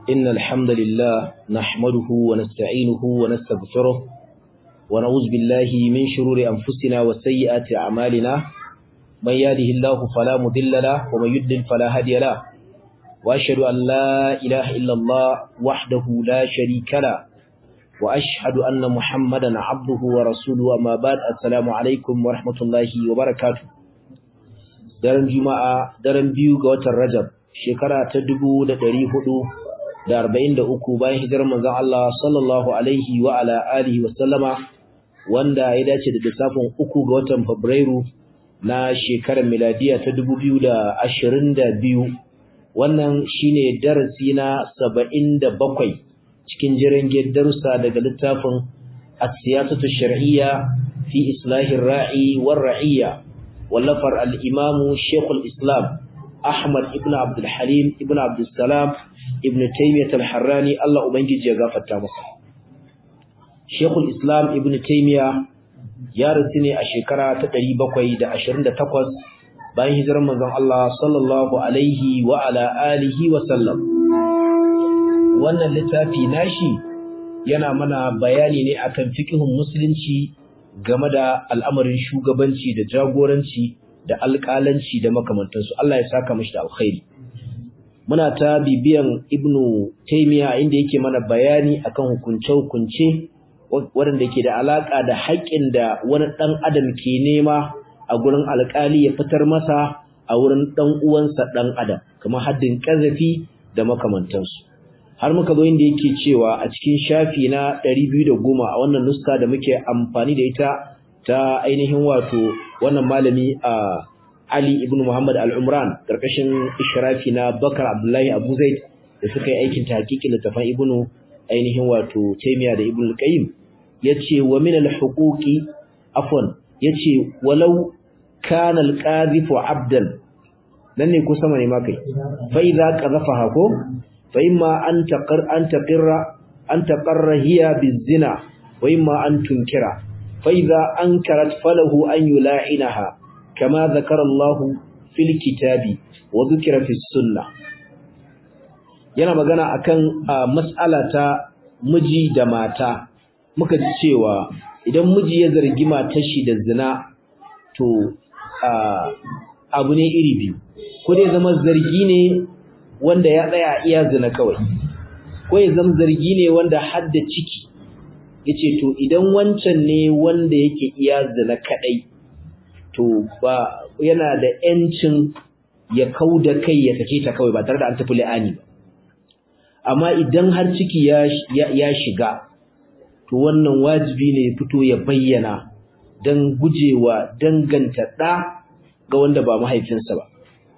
إن الحمد لله نحمده ونستعينه ونستغفره ونعوذ بالله من شرور أنفسنا وسيئات أعمالنا من يهده الله فلا مضل له ومن يضلل فلا هادي له وأشهد أن لا إله إلا الله وحده لا شريك له وأشهد أن محمدا عبده ورسوله أما بعد السلام عليكم ورحمة الله وبركاته daren juma'a daren biyu ga watan rajab shekara ta dubu da ɗari hudu da arba'in da uku bayan hijirar manzon Allah sallallahu alaihi wa ala alihi wa sallama wanda ya dace da lissafin uku ga watan fabrairu na shekarar miladiya ta dubu biyu da ashirin da biyu wannan shine darasi na saba'in da bakwai cikin jirgin darussa daga littafin as-siyasatu shar'iyya fi islahin ra'i war ra'iyya wallafar al-imamu shekul islam ahmad ibn abdul halim ibn abdul salam ibn taymiyyah al-harrani Allah ubangiji ya gafarta masa shekul islam ibn taymiyyah ya rasu ne a shekara ta 728 bayan hijirar manzon Allah sallallahu alaihi wa ala alihi wa sallam wannan littafi nashi yana mana bayani ne akan fiqhun musulunci game da al'amarin shugabanci da jagoranci da alƙalanci da makamantansu Allah ya saka mashi da alkhairi muna ta bibiyan ibnu taymiya inda yake mana bayani akan hukunce-hukunce waɗanda ke da alaƙa da haƙƙin da wani ɗan adam ke nema a gurin alƙali ya fitar masa a wurin ɗan uwansa ɗan adam kamar haddin ƙazafi da makamantansu har muka zo inda yake cewa a cikin shafi na 210 a wannan nuska da muke amfani da ita ta ainihin wato wannan malami a Ali ibn Muhammad al-Umran karkashin ishrafi na Bakar Abdullahi Abu Zaid da suka yi aikin tahqiqin littafin Ibn ainihin wato Taymiya da Ibn al-Qayyim yace wa min al-huquqi afwan yace walau kana al-qadhifu 'abdan dan ne ko sama ne ma kai fa idza qadhafaha ko فإما أن تقر أن تقر أن تقر هي بالزنا وإما أن تنكر فإذا أنكرت فله أن يلاعنها كما ذكر الله في الكتاب وذكر في السنة yana magana akan mas'ala ta miji da mata muka ji cewa idan miji ya zargi matar shi da zina to abu ne iri biyu ko dai zama zargi ne wanda ya tsaya iya zina kawai ko ya zama zargi ne wanda hadda ciki yace to idan wancan ne wanda yake iya zina kadai to ba yana da yancin ya kauda kai ya sake ta kawai ba tare da an tafi la'ani ba amma idan har ciki ya ya shiga to wannan wajibi ne ya fito ya bayyana dan gujewa danganta da ga wanda ba mahaifinsa ba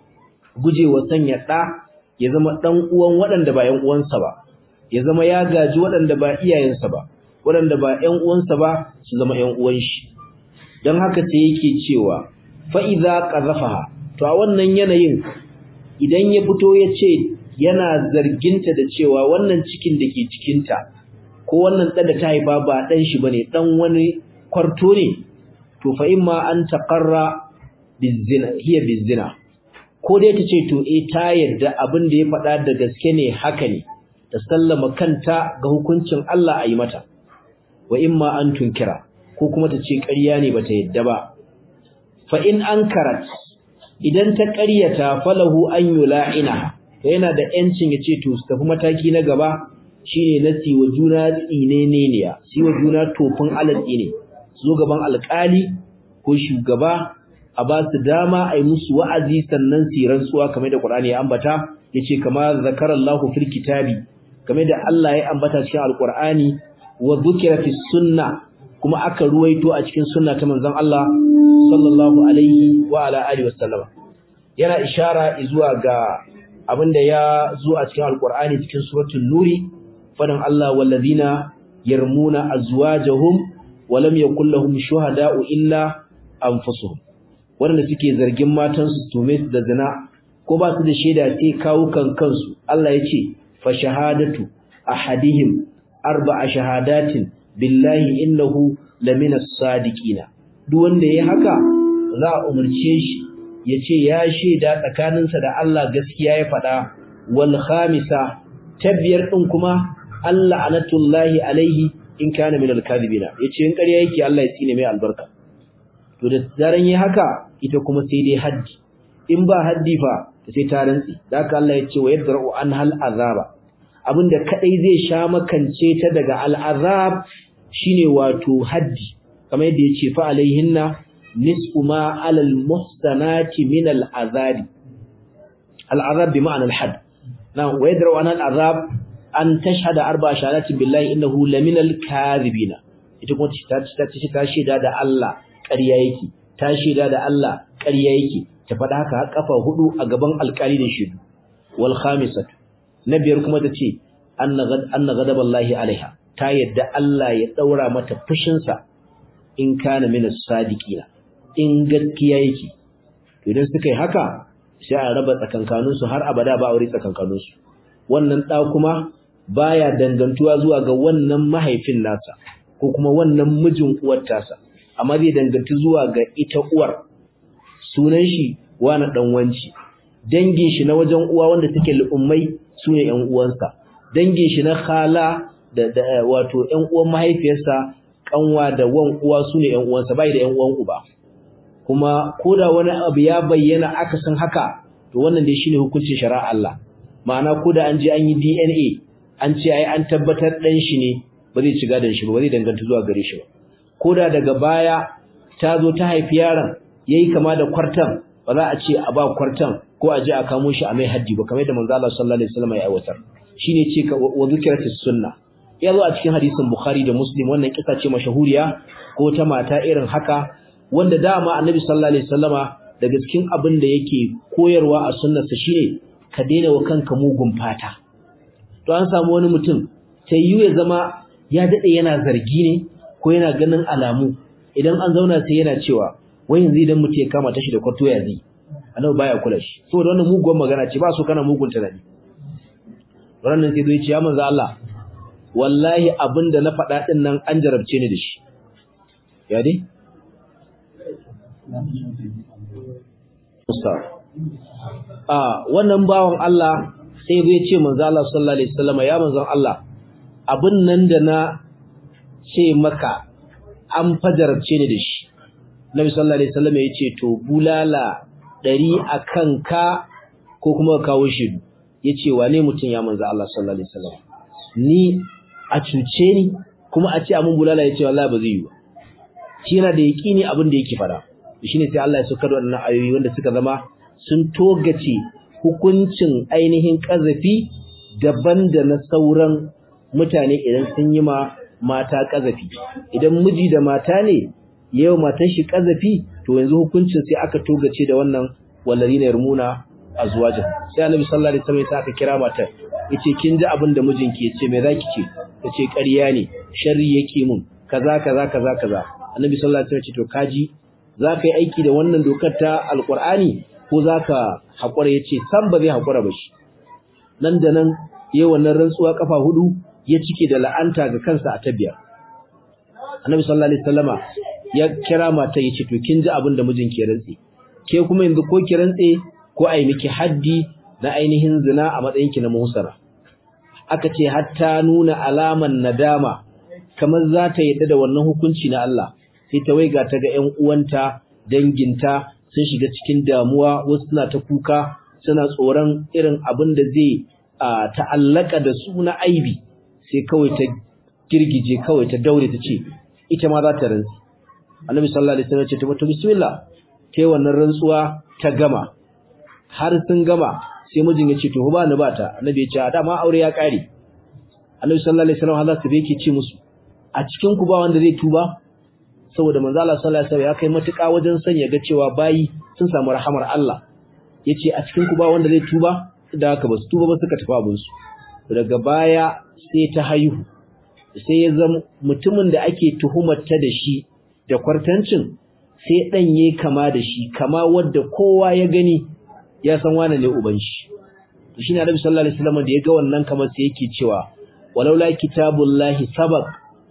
gujewa sanya da ya zama ɗan uwan waɗanda ba ‘yan uwansa ba, ya zama ya gaji waɗanda ba iyayensa ba, waɗanda ba ‘yan uwansa ba su zama ‘yan uwan shi. Don haka sai yake cewa, fa'iza ƙazafaha, to a wannan yanayin idan ya fito ya ce yana zarginta da cewa wannan cikin da ke cikinta, ko wannan ɗan da ta haifa ba ɗan shi ba ne, ɗan wani kwarto ne, to fa'in ma an taƙarra hiya bizina. ko dai ta ce to eh ta yarda abin da ya faɗa da gaske ne haka ne ta sallama kanta ga hukuncin Allah a yi mata wa imma an tunkira ko kuma ta ce ƙarya ne bata yadda ba fa in ankarat idan ta ƙaryata falahu an yula'ina to yana da yancin ya ce to su tafi mataki na gaba shine na siwa juna tsineneniya siwa juna tofin alatsi ne zo gaban alƙali ko shugaba a ba su dama a yi musu wa'azi sannan su rantsuwa kamar da Qur'ani ya ambata yace kama zakarallahu fil kitabi kamar da Allah ya ambata cikin alqur'ani wa dhukira fis sunna kuma aka ruwaito a cikin sunna ta manzon Allah sallallahu alaihi wa ala alihi wasallam yana ishara zuwa ga abinda ya zo a cikin alqur'ani cikin suratul nuri fadan Allah wallazina yarmuna azwajahum wa lam yakul lahum shuhada'u illa anfusuhum waɗanda suke zargin matansu su tume su da zina ko ba su da shaida sai kawukan kansu Allah ya ce fa shahadatu ahadihim arba'a shahadatin billahi innahu lamina sadiqina duk wanda yayi haka za a umurce shi yace ya shaida tsakaninsa da Allah gaskiya ya faɗa wal khamisa tabbiyar din kuma Allah anatullahi alaihi in kana min al-kadhibina yace in ƙarya yake Allah ya tsine mai albarka to da zaran yi haka ita kuma sai dai haddi in ba haddi fa sai ta rantsi da haka Allah ya ce wa yadra'u an hal azaba abinda kadai zai sha makance ta daga al'azab shine wato haddi kamar yadda yace fa alaihinna nisfu ma alal muhsanati min al'azabi al'azab bi ma'ana al-hadd na wa yadra'u an al'azab an tashhada arba shahadatin billahi innahu laminal kadhibina ita kuma ta ta ta shaida da Allah ƙarya yake ta shaida da Allah ƙarya yake ta faɗa haka har kafa hudu a gaban alƙali da shidu wal khamisatu na biyar kuma ta ce anna ghadaballahi alaiha ta yadda Allah ya daura mata fushin sa in kana min as-sadiqina in gaskiya yake to idan suka yi haka sai a raba tsakankanin su har abada ba aure tsakankanin su wannan da kuma baya dangantuwa zuwa ga wannan mahaifin nasa ko kuma wannan mijin uwar tasa amma zai danganci zuwa ga ita uwar sunan shi wani dan wanci dangin shi na wajen uwa wanda take al'ummai sune ƴan uwansa dangin shi na khala da, da wato ƴan uwan mahaifiyarsa kanwa da wan uwa sune ƴan uwansa bai da ƴan uwan uba kuma koda wani abu ya bayyana aka san haka to wannan dai shine hukuncin shari'a Allah ma'ana koda an je an yi DNA an ce ai an tabbatar dan shi ne ba zai ci gadon shi ba ba zai danganta zuwa gare shi ba koda daga baya ta zo ta haifi yaron yayi kama da kwartan ba za a ce a ba kwartan ko a je a kamo shi a mai haddi ba kamar yadda manzo Allah sallallahu alaihi wasallam ya aiwatar shine ce wa zikratis sunna ya zo a cikin hadisin Bukhari da Muslim wannan kisa ce mashahuriya ko ta mata irin haka wanda dama Annabi sallallahu alaihi wasallama daga cikin abin da yake koyarwa a sunnarsa shine ka daina wa kanka mugun fata to an samu wani mutum sai yi ya zama ya dade yana zargi ne ko yana ganin alamu idan an zauna sai yana cewa wai yanzu idan mutum ya kama tashi da kwarto ya zai annabi baya kula shi saboda wannan muguwar magana ce ba su kana mugun tunani wannan sai zai ce ya manzo Allah wallahi abinda na faɗa din nan an jarabce ni da shi ya dai a wannan bawan Allah sai zai ce manzo Allah sallallahu alaihi wasallam ya manzo Allah abin nan da na ce maka an fajarce ni da shi Nabi sallallahu alaihi wasallam ya ce to bulala ɗari akan ka ko kuma ka kawo shi yace wane mutum ya manzo Allah sallallahu alaihi wasallam ni a cuce ni kuma a ce amun bulala yace wallahi ba zai yi ba shi yana da yaqini abin da yake fara shine sai Allah ya saukar da wannan ayoyi wanda suka zama sun togace hukuncin ainihin kazafi daban da na sauran mutane idan sun yi ma mata kazafi idan miji da mata ne yau matan shi kazafi to yanzu hukuncin sai aka togace da wannan walladina yarmuna azwajin sai annabi sallallahu alaihi wasallam sai aka kira matar yace kin ji abin da mijinki yace me zaki ce yace ƙarya ne sharri yake mun kaza kaza kaza kaza annabi sallallahu alaihi wasallam ce to kaji zaka yi aiki da wannan dokar ta alqur'ani ko zaka hakura yace san ba zai hakura ba shi nan da nan yayin wannan rantsuwa kafa hudu ya cike da la'anta ga kansa a tabiya annabi sallallahu alaihi wasallama ya kira mata yace to kin ji abin da mijinki ya rantsi ke kuma yanzu ko ki rantse ko ai miki haddi na ainihin zina a matsayin ki na musara aka ce hatta nuna alaman nadama kamar za ta yadda da wannan hukunci na Allah sai ta waiga ta ga ƴan uwanta danginta sun shiga cikin damuwa wasu suna ta kuka suna tsoron irin abin da zai ta'allaka da su na aibi sai kawai ta girgije kawai ta daure ta ce ita ma za ta rantsi annabi sallallahu alaihi wasallam ya ce ta mutu bismillah ta yi wannan rantsuwa ta gama har sun gama sai mijin ya ce to ba ni ba ta annabi ya ce a dama aure ya kare annabi sallallahu alaihi wasallam Allah yake ce musu a cikin ku ba wanda zai tuba saboda manzo Allah sallallahu alaihi wasallam ya kai matuƙa wajen sanya ga cewa bayi sun samu rahamar Allah yace a cikin ku ba wanda zai tuba da haka ba su tuba ba suka tafi abin su daga baya sai ta haihu sai ya zama mutumin da ake tuhumar ta da shi da kwartancin sai dan yayi kama da shi kama wanda kowa ya gani ya san wane ne uban shi to shine Annabi sallallahu alaihi wasallam da ya ga wannan kamar sai yake cewa walaula kitabullahi sabaq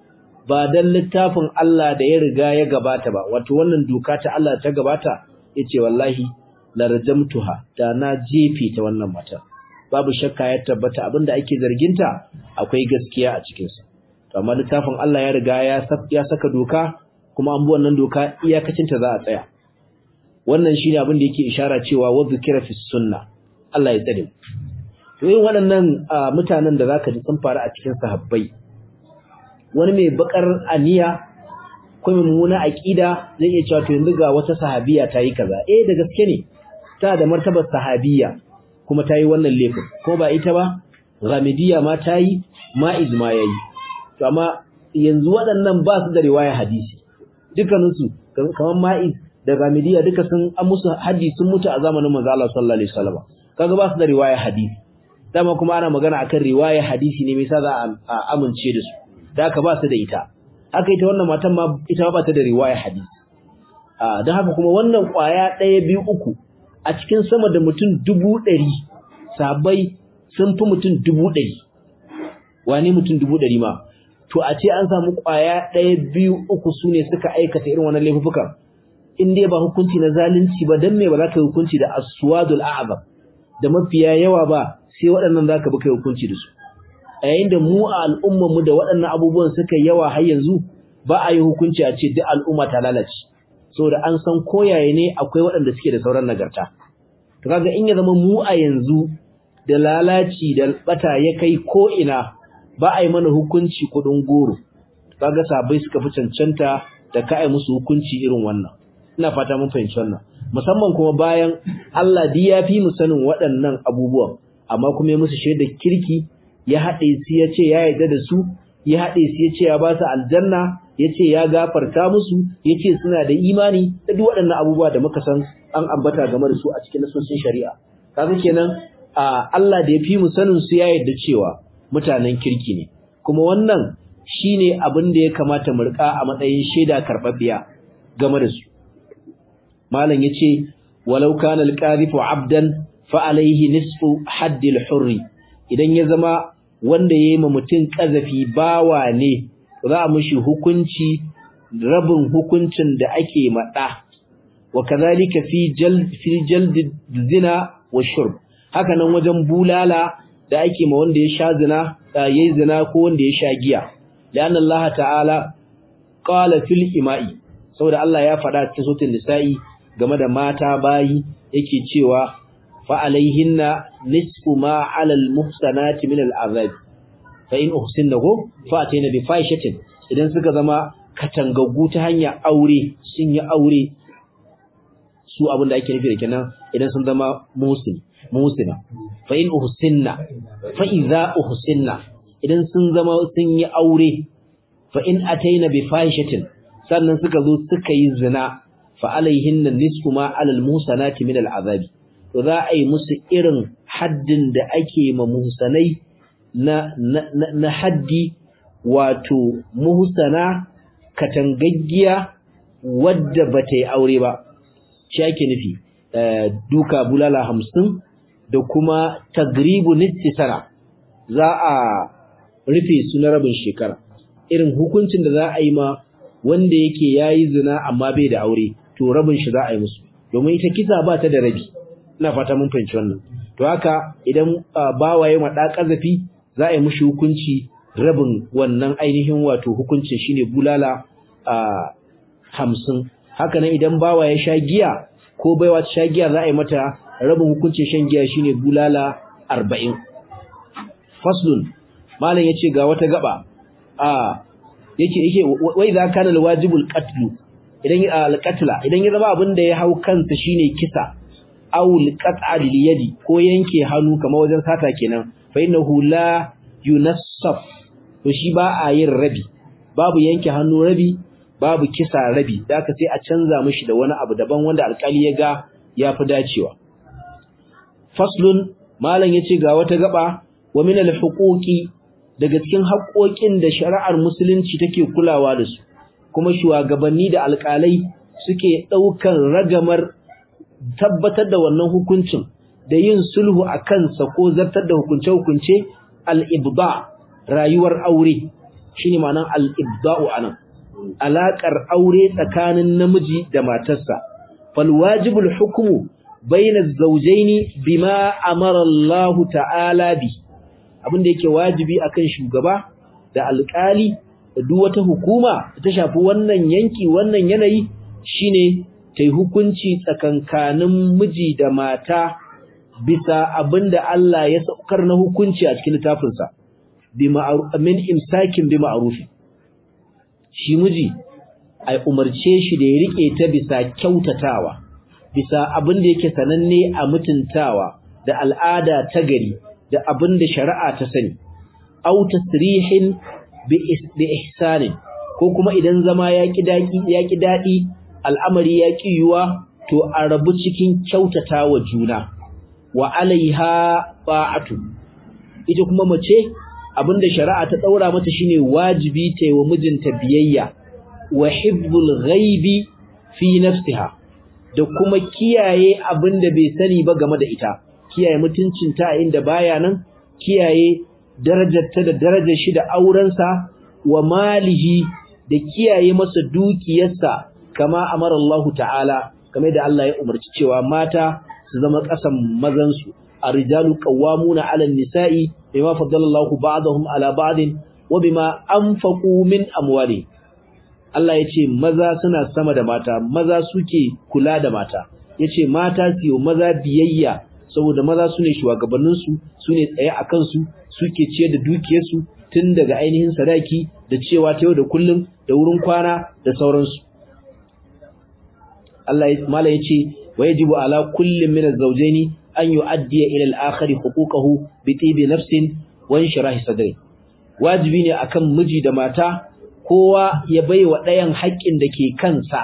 ba dan littafin Allah da ya riga ya gabata ba wato wannan doka ta Allah ta gabata yace wallahi la rajamtuha da na jefe ta wannan mata babu shakka ya tabbata abinda ake zarginta akwai gaskiya a cikin sa to amma littafin Allah ya riga ya ya saka doka kuma an bi wannan doka iyakacin ta za a tsaya wannan shine abin da yake ishara cewa wa zikra fi sunna Allah ya tsare to yin waɗannan mutanen da zaka ji sun faru a cikin sahabbai wani mai bakar aniya ko mai mummuna aqida zai iya cewa to yanzu ga wata sahabiya ta yi kaza eh da gaske ne ta da martabar sahabiya kuma ta yi wannan laifin ko ba ita ba ghamidiyya ma ta yi ma'iz ma yayi to amma yanzu waɗannan ba su da riwaya hadisi dukkaninsu kamar ma'iz da ghamidiyya duka sun an musu haddi sun mutu a zamanin manzo Allah sallallahu alaihi wasallam kaga ba su da riwaya hadisi dama kuma ana magana akan riwaya hadisi ne me yasa za a amince da su da haka ba su da ita haka ita wannan matan ma ita ba ta da riwaya hadisi a don haka kuma wannan kwaya ɗaya biyu uku a cikin sama da mutum dubu ɗari sabai sun fi mutum dubu ɗari wani mutum dubu ɗari ma to a ce an samu kwaya ɗaya biyu uku su ne suka aikata irin wannan laifukan in dai ba hukunci na zalunci ba dan me ba za ka yi hukunci da aswadul a'zam da mafiya yawa ba sai waɗannan za ka bi kai hukunci da su a yayin da mu a al'ummar mu da waɗannan abubuwan suka yawa har yanzu ba a yi hukunci a ce duk al'umma ta lalace saboda an san koyaye ne akwai waɗanda suke da sauran nagarta to kaga in ya zama mu a yanzu da lalaci da bata ya kai ko ina ba a yi mana hukunci kuɗin goro kaga sabai suka fi cancanta da ka ai musu hukunci irin wannan ina fata mun fahimci wannan musamman kuma bayan Allah di ya fi mu sanin waɗannan abubuwan amma kuma ya musu shaidar kirki ya haɗe su ya ce ya yarda da su ya haɗe su ya ce ya ba su aljanna ya ce ya gafarta musu ya ce suna da imani da duk waɗannan abubuwa da muka san an ambata game da su a cikin nasosin shari'a kaga kenan Allah da ya fi mu sanin su ya yarda cewa mutanen kirki ne kuma wannan shine abin da ya kamata mu rika a matsayin shaida karɓaɓɓiya game da su malam yace walau kana alqadhifu abdan fa alayhi nisfu haddil hurri idan ya zama wanda yayi ma mutun kazafi bawa ne za a mishi hukunci rabin hukuncin da ake mada wa kadhalika fi jald fi jald zina wa shurb haka nan wajen bulala da ake ma wanda ya sha zina yayi zina ko wanda ya sha giya لأن الله تعالى قال في الإماء saboda Allah ya faɗa cikin suratul nisa'i game da mata bayi yake cewa fa alaihinna nisfu ma 'ala al-muhsanati min al-'adhab fa in uhsinnahu fa atayna bi fahishatin idan suka zama katangaggu ta hanya aure sun yi aure su abin da ake nufi da kenan idan sun zama musin musina fa in uhsinna fa idza uhsinna idan sun zama sun yi aure fa in atayna bi fahishatin sannan suka zo suka yi zina fa alaihinna nisfu ma alal musanati min al azabi to za a yi musu irin haddin da ake ma muhsanai na na, na haddi wato muhsana katangaggiya wadda bata yi aure ba shi ake nufi duka bulala hamsin da kuma tagribu nisfi sana za a rufe su na rabin shekara irin hukuncin da za a yi ma wanda yake yayi zina amma bai da aure to rabin shi za a yi musu domin ita kisa ba ta da rabi ina fata mun fahimci wannan to haka idan bawaye ma da kazafi za a yi mushi hukunci rabin wannan ainihin wato hukuncin shine bulala a hamsin haka nan idan bawa ya sha giya ko baiwa ta sha giya za a yi mata rabin hukuncin shan giya shine bulala arba'in faslun malam yace ga wata gaba a yake yake wai za kana alwajibul qatl idan alqatla idan ya zama abin da ya hau kansa shine kisa aw alqat'a bil yadi ko yanke hannu kamar wajen sata kenan fa innahu la yunassaf to shi ba a yin rabi babu yanke hannu rabi babu kisa rabi da aka sai a canza mishi da wani abu daban wanda alkali ya ga yafi dacewa faslun malam yace ga wata gaba wa min alhuquqi daga cikin haƙoƙin da shari'ar musulunci take kulawa da su kuma shugabanni da alƙalai suke ɗaukan ragamar tabbatar da wannan hukuncin da yin sulhu a kansa ko zartar da hukunce-hukunce al-ibda rayuwar aure shine ma'anar al-ibda'u anan alaƙar aure tsakanin namiji da matarsa fal wajibul hukmu baina zawjaini bima amara Allah ta'ala bi abinda yake wajibi akan shugaba da alƙali da duk wata hukuma ta shafi wannan yanki wannan yanayi shine tai hukunci tsakankanin miji da mata bisa abinda Allah ya saukar na hukunci a cikin littafinsa bi min imsakin bi ma'ruf shi miji ai umarce shi da ya rike ta bisa kyautatawa bisa abin da yake sananne a mutuntawa da al'ada ta gari da abin da shari'a ta sani aw tasrihin bi ihsanin ko kuma idan zama ya ki daki ya ki dadi al'amari ya ki yuwa to a rabu cikin kyautatawa juna wa alaiha ba'atu ita kuma mace abinda shari'a ta daura mata shine wajibi ta yi wa mijinta biyayya wa hibbul ghaibi fi nafsiha da kuma kiyaye abinda bai sani ba game da ita kiyaye mutuncinta a inda baya nan kiyaye darajarta da darajar shi da aurensa wa malihi da kiyaye masa dukiyarsa kama amara Allah ta'ala kamar da Allah ya umarci cewa mata su zama ƙasan mazansu الرجال قوامون على النساء بما فضل الله بعضهم على بعض وبما أنفقوا من أموالهم Allah ya ce maza suna sama da mata maza suke kula da mata ya ce mata su yi maza biyayya saboda maza su ne shugabanninsu su ne tsaye a kansu suke ciyar da dukiyarsu tun daga ainihin sadaki da cewa ta yau da kullum da wurin kwana da sauransu Allah ya mala ya ce wa yajibu ala kullin min az-zawjaini an yu'addiya ila al-akhar huquqahu bi tibi nafsin wa inshirahi sadri wajibi ne akan miji da mata kowa ya baiwa ɗayan haƙƙin da ke kansa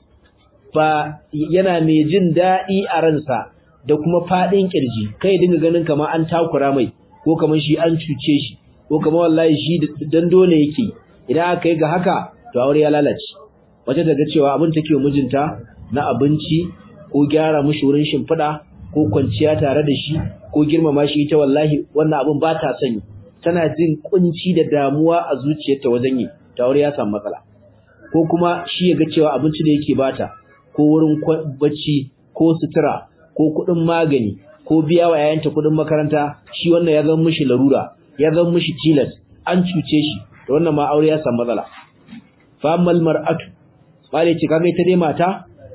ba yana mai jin daɗi a ransa da kuma faɗin ƙirji kai dinga ganin kamar an takura mai ko kamar shi an cuce shi ko kamar wallahi shi dan dole yake idan aka yi ga haka to aure ya lalace wace daga cewa abin take mijinta na abinci ko gyara mishi wurin shimfiɗa ko kwanciya tare da shi ko girmama shi ita wallahi wannan abin ba ta sani tana jin kunci da damuwa a zuciyarta wajen yi ta aure ya samu matsala ko kuma shi ya ga cewa abinci da yake bata ko wurin bacci ko sutura ko kuɗin magani ko biya wa yayanta kuɗin makaranta shi wannan ya zama mishi larura ya zama mishi tilas an cuce shi da wannan ma aure ya samu matsala fa ammal mar'atu bale ce kaga ita dai mata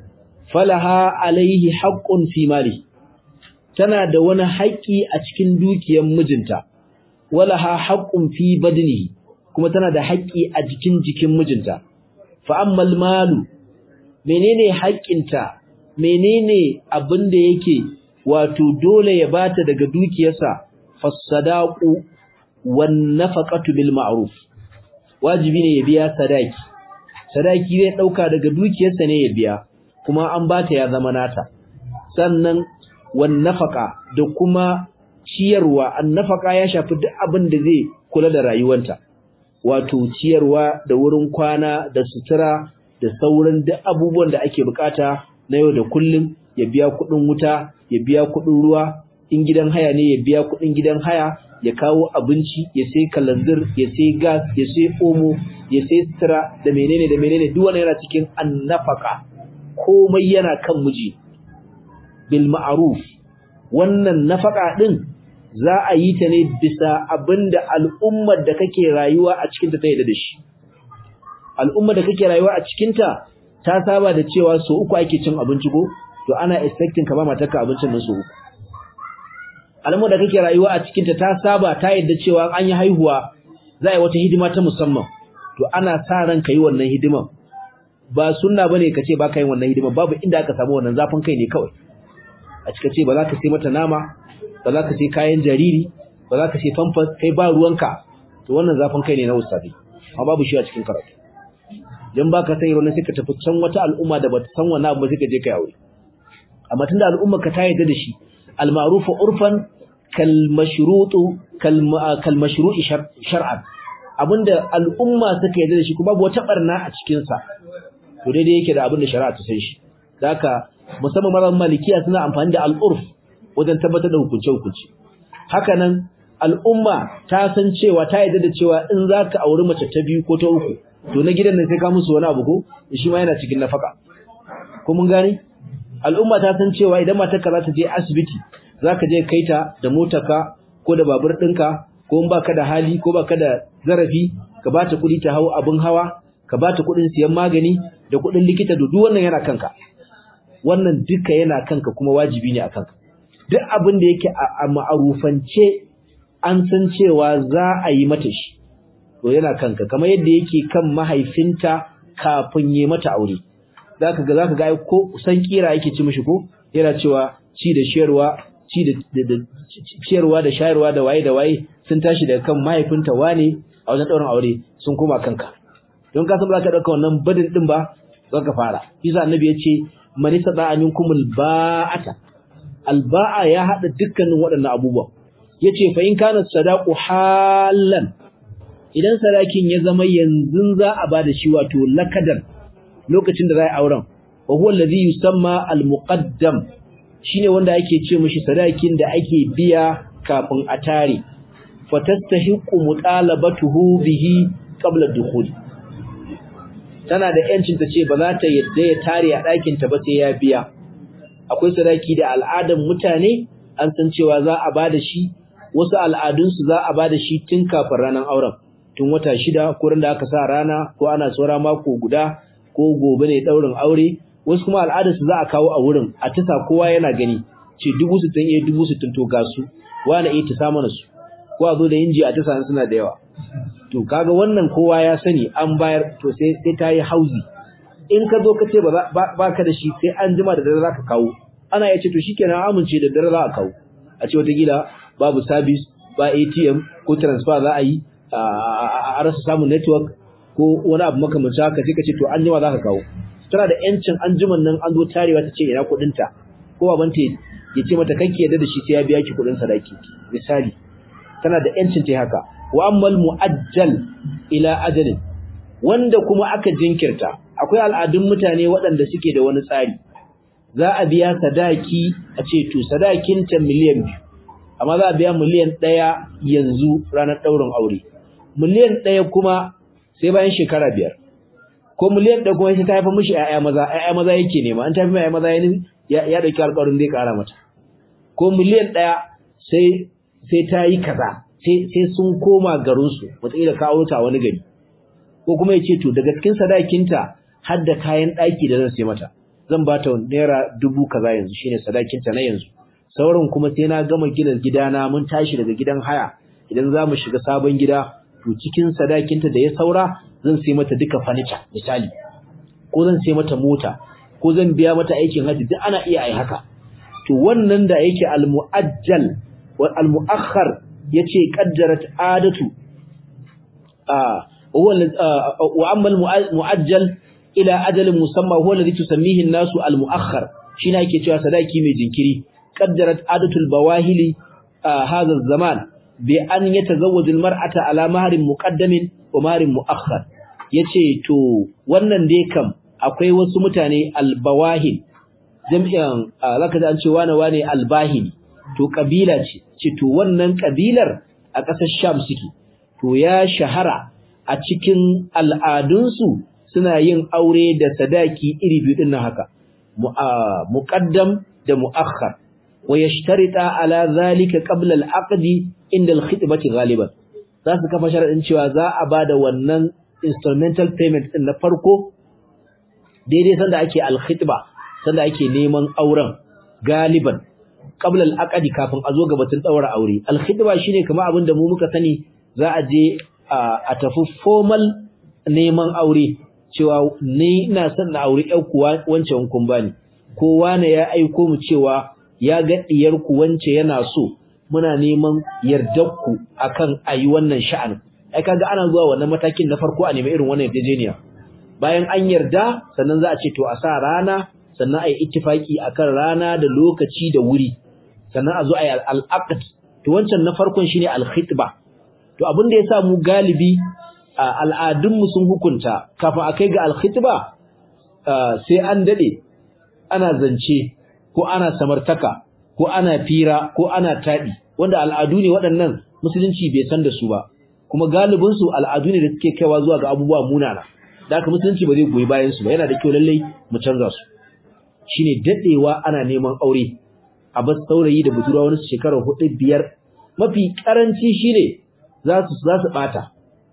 falaha alaihi haqqun fi mali tana da wani haƙƙi a cikin dukiyar mijinta walaha haqqun fi badnihi kuma tana da haƙƙi a jikin jikin mijinta fa ammal malu menene haƙƙinta menene abin da yake wato dole ya bata daga dukiyarsa fasadaqu wan nafaqatu bil ma'ruf wajibi ne ya biya sadaki sadaki zai dauka daga dukiyarsa ne ya biya kuma an bata ya zama nata sannan wan nafaqa da kuma ciyarwa an nafaqa ya shafi duk abin da zai kula da rayuwarta wato ciyarwa da wurin kwana da sutura da sauran duk abubuwan da ake bukata na yau da kullum ya biya kuɗin wuta ya biya kuɗin ruwa in gidan haya ne ya biya kuɗin gidan haya ya kawo abinci ya sai kalanzir ya sai gas ya sai omo ya sai sutura da menene da menene duk wannan yana cikin annafaka komai yana kan miji bil ma'ruf wannan nafaka din za a yi ta ne bisa abinda al'ummar da kake rayuwa a cikin ta ta yadda da shi al'ummar da kake rayuwa a cikin ta ta saba da cewa so uku ake cin abinci ko to ana expecting ka ba matarka abincin nan so uku al'ummar da kake rayuwa a cikin ta ta saba ta yadda cewa an yi haihuwa za a yi wata hidima ta musamman to ana sa ran ka yi wannan hidiman ba sunna bane ka ce ba ka yi wannan hidiman babu inda aka samu wannan zafin kai ne kawai a cika ce ba za ka sai mata nama ba za ka sai kayan jariri ba za ka sai famfas kai ba ruwanka to wannan zafin kai ne na ustadi amma babu shi a cikin karatu dan baka sai wannan sai ka tafi can wata al'umma da bata san wannan abu sai ka je kai aure amma tunda al'umma ka ta yarda da shi al ma'ruf urfan kal mashrutu kal kal mashru'i shar'an abinda al'umma suka yarda da shi kuma babu wata barna a cikin sa to daidai yake da abinda shari'a ta san shi haka musamman mazan malikiya suna amfani da al'urf wajen tabbatar da hukunce-hukunce. Hakanan al'umma ta san cewa ta yadda da cewa in za ka auri mace ta biyu ko ta uku, to na gidan nan sai ka musu wani abu ko, shi ma yana cikin nafaka. Ko mun gane? al'umma ta san cewa idan matarka za ta je asibiti zaka je kai ta da motarka ko da babur ɗinka ko in baka da hali ko baka da zarafi ka bata kuɗi ta hau abin hawa ka bata kuɗin siyan magani da kuɗin likita da duk wannan yana kanka wannan duka yana kanka kuma wajibi ne a kanka duk abin da yake a ma'arufance an san cewa za a yi mata shi to yana kanka kamar yadda yake kan mahaifinta kafin yi mata aure zaka ga zaka ga ko san kira yake ci mishi ko yana cewa ci da shayarwa ci da ciyarwa da shayarwa da waye da waye sun tashi daga kan mahaifinta wane a wajen ɗaurin aure sun koma kanka don ka san ba ka ɗauka wannan badin ɗin ba za ka fara isa annabi ya ce man istata minkum alba'ata alba'a ya hada dukkanin waɗannan abubuwan yace fa in kana sadaqu halan idan sadakin ya zama yanzu za a bada shi wato lakadan lokacin da za a auren wa huwa alladhi yusamma almuqaddam shine wanda ake ce mishi sadakin da ake biya kafin a tare fatastahiqu mutalabatuhu bihi qabla dukhul tana da yancin ta ce ba za ta yadda ya tare a ɗakin ta ba sai ya biya akwai sadaki da al'adan mutane an san cewa za a bada shi wasu al'adunsu za a bada shi tun kafin ranar auren tun wata shida ko da aka sa rana ko ana saura mako guda ko gobe ne daurin aure wasu kuma al'adarsu za a kawo a wurin a tisa kowa yana gani ce dubu sittin iya dubu sittin to ga su wani iya tisa mana su ko a zo da inji a tisa suna da yawa to kaga wannan kowa ya sani an bayar to sai sai ta yi hauzi in ka zo ka ce ba ka da shi sai an jima da dare za ka kawo ana ya ce to shikenan amince da dare za a kawo a ce wataƙila babu service ba ATM ko transfer za a yi a rasa samun network ko wani abu makamancin haka sai ka ce to an jima za ka kawo tana da yancin an jiman nan an zo tarewa ta ce ina kuɗinta ko babanta ya ce mata kanki yadda da shi sai ya biya ki kuɗin sadaki misali tana da yancin ta haka wa ammal mu'ajjal ila ajalin wanda kuma aka jinkirta akwai al'adun mutane waɗanda suke da wani tsari za a biya sadaki a ce to sadakin ta miliyan biyu amma za a biya miliyan ɗaya yanzu ranar ɗaurin aure miliyan ɗaya kuma sai bayan shekara biyar ko miliyan ɗaya kuma sai ta haifa mishi ƴaƴa maza ƴaƴa maza yake nema an ta haifa ƴaƴa maza ya ya ɗauki alƙawarin zai ƙara mata ko miliyan ɗaya sai sai ta yi kaza sai sai sun koma garinsu wataƙila ka aure ta wani gari ko kuma ya ce to daga cikin sadakinta har da kayan ɗaki da zan sai mata zan ba ta naira dubu kaza yanzu shine sadakinta na yanzu sauran kuma sai na gama gina gidana mun tashi daga gidan haya idan za mu shiga sabon gida to cikin sadakinta da ya saura zan sai mata duka furniture misali ko zan sai mata mota ko zan biya mata aikin haji duk ana iya ai haka to wannan da yake al-mu'ajjal wal al-mu'akhkhar yace qaddarat adatu ah wa amma al-mu'ajjal ila ajalin musamma huwa alladhi tusammihi an-nasu al-mu'akhkhar shine yake cewa sadaki mai jinkiri qaddarat adatul bawahili hadha az-zaman bi an yatazawwaju al-mar'ata ala mahrin muqaddamin wa mahrin mu'akhkhar yace to wannan dai kam akwai wasu mutane al-bawahil jami'an zaka ji an ce wane wane al-bahili to kabila ce ce to wannan kabilar a ƙasar Sham suke to ya shahara a cikin al'adunsu suna yin aure da sadaki iri biyu din nan haka muqaddam da muakhkhar wa yashtarita ala zalika qabla al-aqd inda al-khitbati ghaliban za su kafa sharadin cewa za a bada wannan instrumental payment din na farko daidai sanda ake al-khitba sanda ake neman auren galiban qabla al-aqd kafin a zo ga batun daura aure al-khitba shine kamar abin da mu muka sani za a je a tafi formal neman aure cewa ni ina son na aure ƴar kuwa wancan kun bani ko wane ya aiko mu cewa ya ga diyar ku wance yana so muna neman yardar ku akan ayi wannan sha'an ai kaga ana zuwa wannan matakin na farko a nemi irin wannan yarjejeniya bayan an yarda sannan za a ce to a sa rana sannan ayi ittifaki akan rana da lokaci da wuri sannan a zo ayi al-aqd to wancan na farkon shine al-khitba to abin da yasa mu galibi al'adunmu sun hukunta kafin a kai ga alkhitba sai an dade ana zance ko ana samartaka ko ana fira ko ana taɗi wanda al'adu ne waɗannan musulunci bai san da su ba kuma galibinsu al'adu ne da suke kaiwa zuwa ga abubuwa munana da haka musulunci ba zai goyi bayan su ba yana da kyau lallai mu canza su shine dadewa ana neman aure a bas saurayi da budurwa wani shekara hudu biyar mafi karanci shine za su za su bata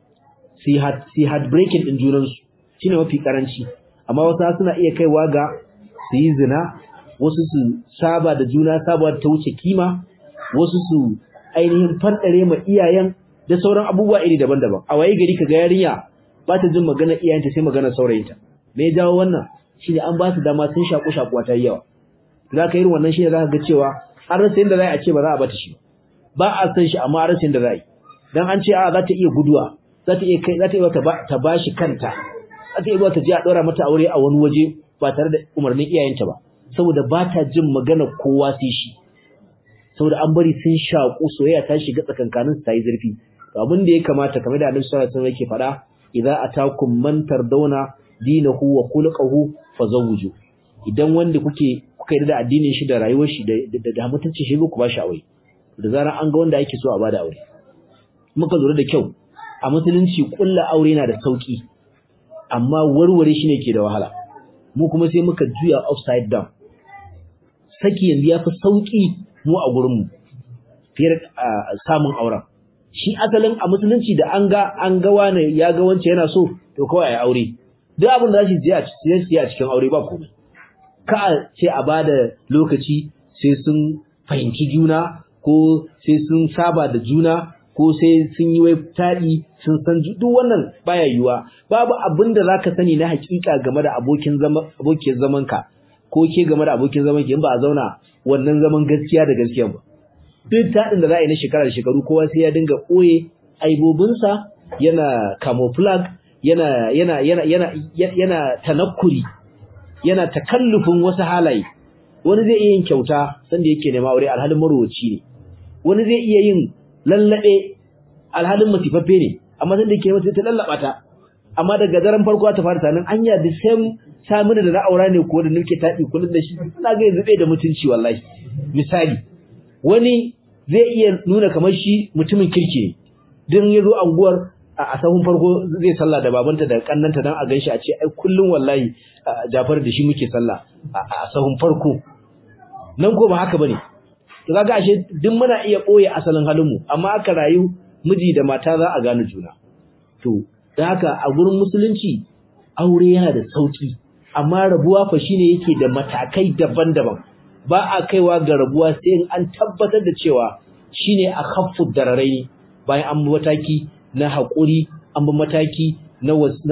si had si had breaking din junan su shine mafi karanci amma wasu suna iya kaiwa ga su yi zina wasu su saba da juna saba ta wuce kima wasu su ainihin fadare ma iyayen da sauran abubuwa iri daban-daban a waye gari kaga yarinya ba ta jin magana iyayenta sai magana saurayinta me ya jawo wannan shine an ba su dama sun shaku shakuwa ta yawa za ka irin wannan shine za ka ga cewa an rasa yadda za a ce ba za a bata shi ba a san shi amma an rasa yadda za a yi dan an ce a za ta iya guduwa za ta iya kai za ta iya ta ba shi kanta za ta iya ta je a ɗora mata aure a wani waje ba tare da umarnin iyayenta ba saboda ba ta jin magana kowa sai shi saboda an bari sun shaku soyayya ta shiga tsakankanin su ta yi zurfi to abin da ya kamata kamar da Annabi sallallahu alaihi wasallam yake faɗa idza atakum man tardawna dinahu wa khuluquhu fazawwiju idan wanda kuke kuka yi da addinin shi da rayuwar shi da da mutuncin shi ku ba shi aure da zarar an ga wanda yake so a bada aure muka lura da kyau a musulunci kullu aure na da sauki amma warware shi ne ke da wahala mu kuma sai muka juya upside down saki yanzu yafi sauki mu a gurin mu fiye samun auren shi asalin a musulunci da an ga an ga wani ya ga wance yana so to kawai ai aure duk abin da zai je a cikin a cikin aure ba komai ka a ce a bada lokaci sai sun fahimci juna ko sai sun saba da juna ko sai sun yi wai taɗi sun san duk wannan baya yiwa babu abin da zaka sani na hakika game da abokin zaman abokin zaman ka ko ke game da abokin zaman ki in ba a zauna wannan zaman gaskiya da gaskiya ba duk taɗin da za a yi na shekara da shekaru kowa sai ya dinga ɓoye aibobinsa yana camouflage yana yana yana yana yana tanakkuri yana takallufin wasu halaye wani zai iya yin kyauta sanda yake nema aure alhalin marowaci ne wani zai iya yin lallabe alhalin masifaffe ne amma sanda yake mata ta lallaba ta amma daga daren farko ta fara tanin anya the same samina da na aura ne ko da nake taɗi kullun da shi ina ga yanzu bai da mutunci wallahi misali wani zai iya nuna kamar shi mutumin kirki ne dan yazo anguwar a sahun farko zai sallah da babanta da kannanta dan a ganshi a ce ai kullun wallahi Jafar da shi muke sallah a sahun farko nan ko ba haka bane to kaga ashe duk muna iya boye asalin halin mu amma aka rayu miji da mata za a gane juna to dan haka a gurin musulunci aure yana da sauki amma rabuwa fa shine yake da matakai daban-daban ba a kaiwa ga rabuwa sai in an tabbatar da cewa shine a khaffu dararai bayan an mataki na haƙuri an bi mataki na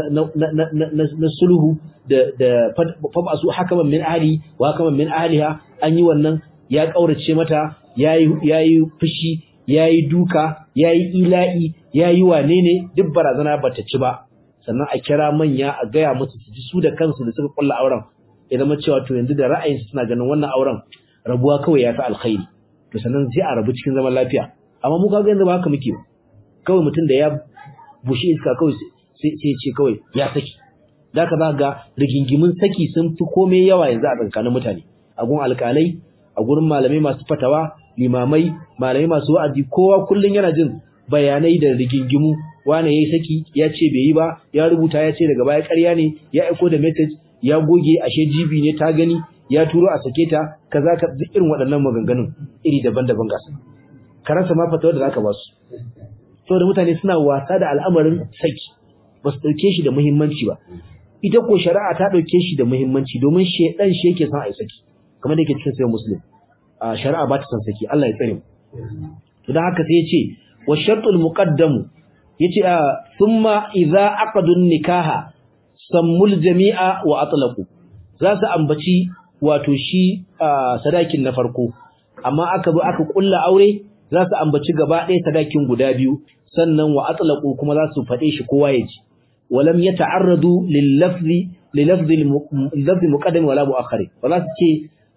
na sulhu da da fabasu hakaman min ahli wa hakaman min ahliha an yi wannan ya kaurace mata yayi yayi fushi yayi duka yayi ila'i yayi wane ne duk barazana bata ci ba sannan a kira manya a gaya musu su ji su da kansu da suka kulla auren ya zama cewa to yanzu da ra'ayinsu suna ganin wannan auren rabuwa kawai ya fi alkhairi to sannan sai a rabu cikin zaman lafiya amma mu kaga yanzu ba haka muke ba kawai mutum da ya bushe iska kawai sai ya ce kawai ya saki zaka za ga rigingimin saki sun fi komai yawa yanzu a tsakanin mutane a gun alƙalai a gurin malamai masu fatawa limamai malamai masu wa'azi kowa kullun yana jin bayanai da rigingimu wane yayi saki ya ce bai yi ba ya rubuta ya ce daga baya ƙarya ne ya aiko da message ya goge ashe jibi ne ta gani ya turo a sake ta kaza ka duk irin waɗannan maganganun iri daban-daban gasa karansa ma fatawa da zaka ba su saboda mutane suna wasa da al'amarin saki ba su ɗauke shi da muhimmanci ba ita ko shari'a ta ɗauke shi da muhimmanci domin shedan shi yake son a yi saki kamar da yake cikin sayan muslim a shari'a ba ta son saki Allah ya tsare mu to dan haka sai ya ce wa shartul muqaddamu yace thumma idza aqadun nikaha sammul jami'a wa atlaqu za su ambaci wato shi sadakin na farko amma aka bi aka kulla aure za su ambaci gaba ɗaya sadakin guda biyu sannan wa atlaqu kuma za su faɗe shi kowa ya ji walam yata'arradu lil lafzi lil lafzi lafzi muqaddam wala muakhir ba za su ce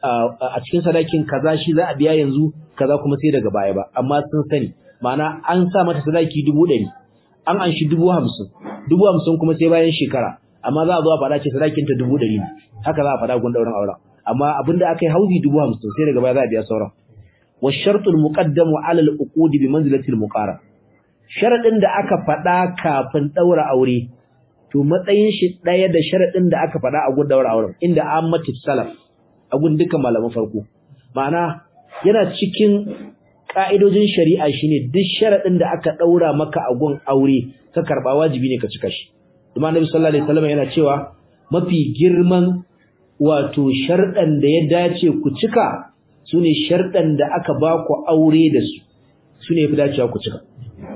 a cikin sadakin kaza shi za a biya yanzu kaza kuma sai daga baya ba amma sun sani ma'ana an sa mata sadaki dubu ɗari an anshi dubu hamsin dubu hamsin kuma sai bayan shekara amma za a zo a faɗa ce sadakin ta dubu ɗari ne haka za a faɗa gun ɗaurin auren amma abinda aka yi hauzi dubu hamsin sai daga baya za a biya sauran wa shartul muqaddamu ala al uqud bi manzilati al muqara sharadin da aka faɗa kafin ɗaura aure to matsayin shi ɗaya da sharadin da aka faɗa a gun ɗaura auren inda ammatu salaf a gun dukkan malaman farko ma'ana yana cikin ka'idojin shari'a shine duk sharadin da aka daura maka a gun aure ka karba wajibi ne ka cika shi kuma annabi sallallahu alaihi wasallam yana cewa mafi girman wato sharɗan da ya dace ku cika sune sharɗan da aka ba ku aure da su sune yafi dacewa ku cika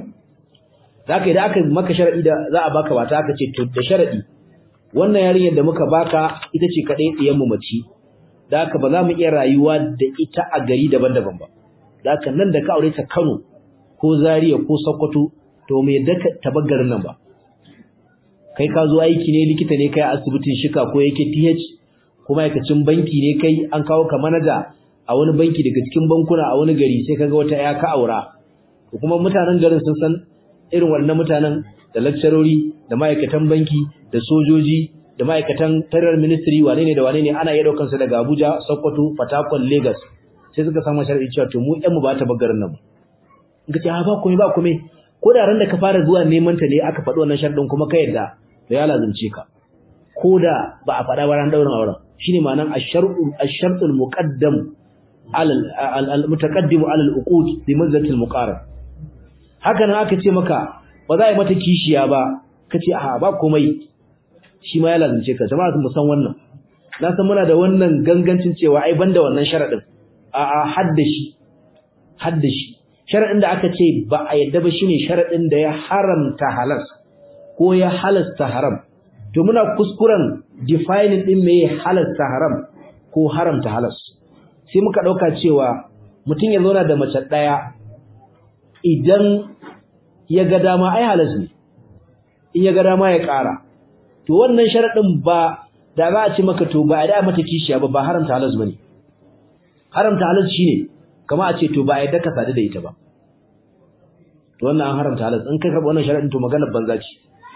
zaka idan aka maka sharadi da za a baka bata aka ce to da sharadi wannan yarinyar da muka baka ita ce kadai diyan mu mace da haka ba za mu iya rayuwa da ita a gari daban-daban ba da haka nan da ka aure ta Kano ko Zaria ko Sokoto to me da tabaggarin nan ba kai ka zo aiki ne likita ne kai a asibitin shika ko yake TH ko ma'aikacin banki ne kai an kawo ka manaja a wani banki daga cikin bankuna a wani gari sai kaga wata ya ka aura ko kuma mutanen garin sun san irin wannan mutanen da lecturori da ma'aikatan banki da sojoji da ma'aikatan federal ministry wane ne da wane ne ana iya daukar su daga Abuja Sokoto Fatakwal Lagos sai suka samu sharadi cewa to mu ƴan mu ba ta bagarin nan in ka ce ha ba komai ba komai ko da ran da ka fara zuwa neman ta ne aka faɗi wannan sharadin kuma ka yarda to ya lazumce ka ko da ba a faɗa ba ran daurin auren shine ma'anan ash-shar'u ash-shar'ul muqaddam ala al-mutaqaddim ala al-uqud bi manzilati al-muqarrab haka nan aka ce maka ba za a yi mata kishiya ba kace a ba komai shi ma ya lazumce ka jama'a mu san wannan na san muna da wannan gangancin cewa ai banda wannan sharadin a a haddashi haddashi sharadin da aka ce ba a yadda ba shine sharadin da ya haramta halas ko ya halasta haram to muna kuskuren defining din me halasta haram ko haramta halas sai muka dauka cewa mutum ya zauna da mace daya idan ya ga dama ai halas ne in ya ga dama ya ƙara to wannan sharadin ba da za a ci maka to ba a da mata kishiya ba ba haramta halas bane haramta halas shine kamar a ce to ba a yadda ka sadu da ita ba to wannan an haramta halas in kai karɓa wannan sharadin to maganar banza ce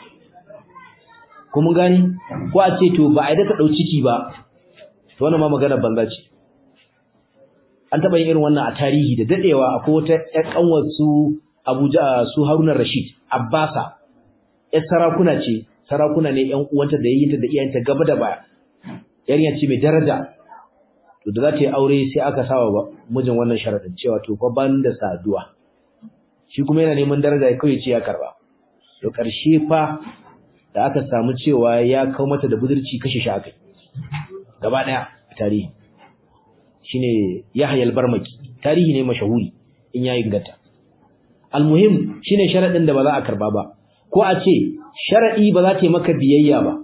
ko mun gani ko a ce to ba a yadda ka ɗau ciki ba to wannan ma maganar banza ce an taɓa yin irin wannan a tarihi da daɗewa akwai wata ƴar ƙanwar su Abuja su Haruna Rashid Abbasa ƴar sarakuna ce sarakuna ne ƴan uwanta da yayyinta da iyayenta gaba da baya yarinya ce mai daraja to da za ta yi aure sai aka sawa ba mijin wannan sharadin cewa to fa ban da saduwa shi kuma yana neman daraja kai ce ya karba to karshe fa da aka samu cewa ya kawo mata da budurci kashe shi akai gaba daya tarihi shine Yahya al-Barmaki tarihi ne mashahuri in yayi inganta almuhim shine sharadin da ba za a karba ba ko a ce sharadi ba za ta yi maka biyayya ba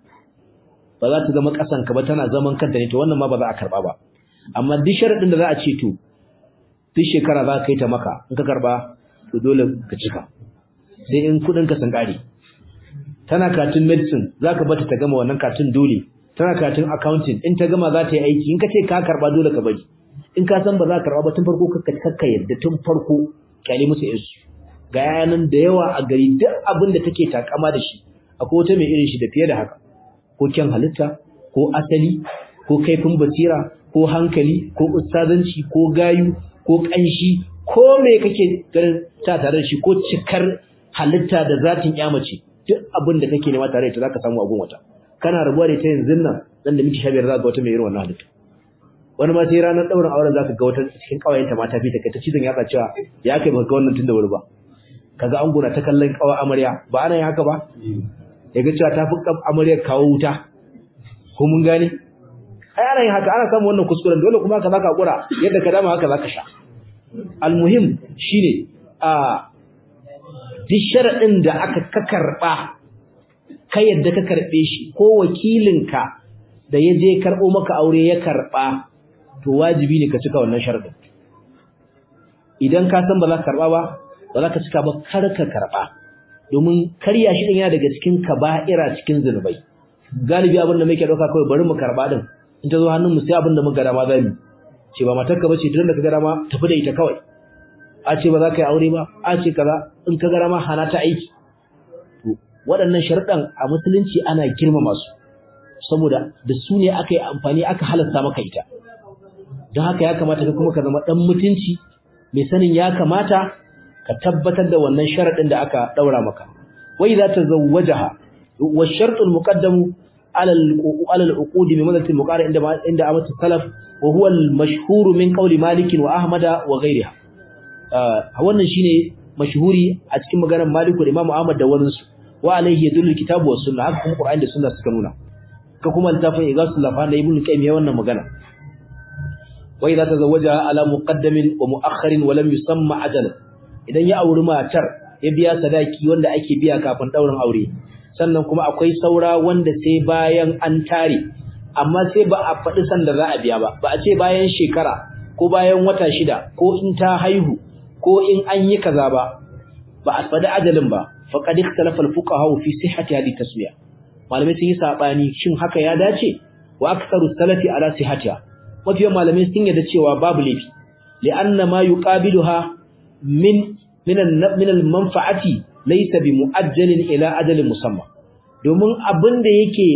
ba za ta zama kasanka ba tana zaman kanta ne to wannan ma ba za a karba ba amma duk sharadin da za a ce to duk shekara za ka yi ta maka in ka karba to dole ka cika sai in kudin ka sun kare tana katun medicine za ka bata ta gama wannan katun dole tana katun accounting in ta gama za ta yi aiki in ka ce ka karba dole ka bari in ka san ba za ka karba ba tun farko ka kakka yadda tun farko kyale musu yansu ga yanan da yawa a gari duk abin da take takama da shi akwai wata mai irin shi da fiye da haka ko kyan halitta ko asali ko kaifin basira ko hankali ko ustazanci ko gayu ko kanshi ko me kake ganin ta tare da shi ko cikar halitta da zatin mace duk abin da kake nema tare da ita zaka samu abun wata kana rabuwa da ita yanzu nan nan da miki 15 zaka ga wata mai irin wannan halitta wani ma sai ranar daurin auren zaka ga wata cikin kawayenta mata fi ta kai ta cizon yatsa cewa ya kai baka ga wannan tun da wuri ba kaga an gona ta kallon kawa amarya ba ana yin haka ba ya ga cewa ta fi amaryar kawo wuta ko mun gane ai ana yin haka ana samun wannan kuskuren dole kuma haka zaka hakura yadda ka dama haka zaka sha almuhim shine a duk sharadin da aka ka karba kai yadda ka karbe shi ko wakilinka da ya je karbo maka aure ya karba to wajibi ne ka cika wannan sharadin idan ka san ba za ka karba ba ba za ka cika ba kar ka karba domin karya shi din yana daga cikin kaba'ira cikin zunubai galibi abin da muke dauka kawai bari mu karba din in ta zo hannun mu sai abin da muka dama zamu ce ba matarka bace duk da ka ga dama tafi da ita kawai a ce ba za ka yi aure ba a ce kaza in ka ga dama hana ta aiki to waɗannan sharuɗan a musulunci ana girmama su saboda da su ne aka yi amfani aka halasta maka ita don haka ya kamata ka kuma ka zama ɗan mutunci mai sanin ya kamata ka tabbatar da wannan sharadin da aka daura maka wai za ta zawwajaha wa shartul muqaddamu على على العقود بمدة المقارنة عند عند أمة السلف وهو المشهور من قول مالك وأحمد وغيرها wannan shine mashhuri a cikin maganar Malik da Imam Ahmad da wannan su wa alayhi yadullu kitabu was sunna haka kuma Qur'ani da sunna suka nuna ka kuma littafin Igasul Lafan da Ibn Qayyim ya wannan magana wa idza tazawwaja ala muqaddamin wa mu'akhkharin wa lam yusamma ajalan idan ya auri matar ya biya sadaki wanda ake biya kafin daurin aure sannan kuma akwai saura wanda sai bayan an tare amma sai ba a faɗi sanda za a biya ba ba a ce bayan shekara ko bayan wata shida ko in ta haihu ko in an yi kaza ba ba a faɗi ajalin ba faqad ikhtalafa al-fuqaha fi sihhati hadhihi taswiya malamai sun yi sabani shin haka ya dace wa aktharu salafi ala sihhatiha mafiyan malamai sun yarda cewa babu laifi li'anna ma yuqabiluha min min al-manfa'ati laysa bi mu'ajjalin ila ajalin musamma domin abin da yake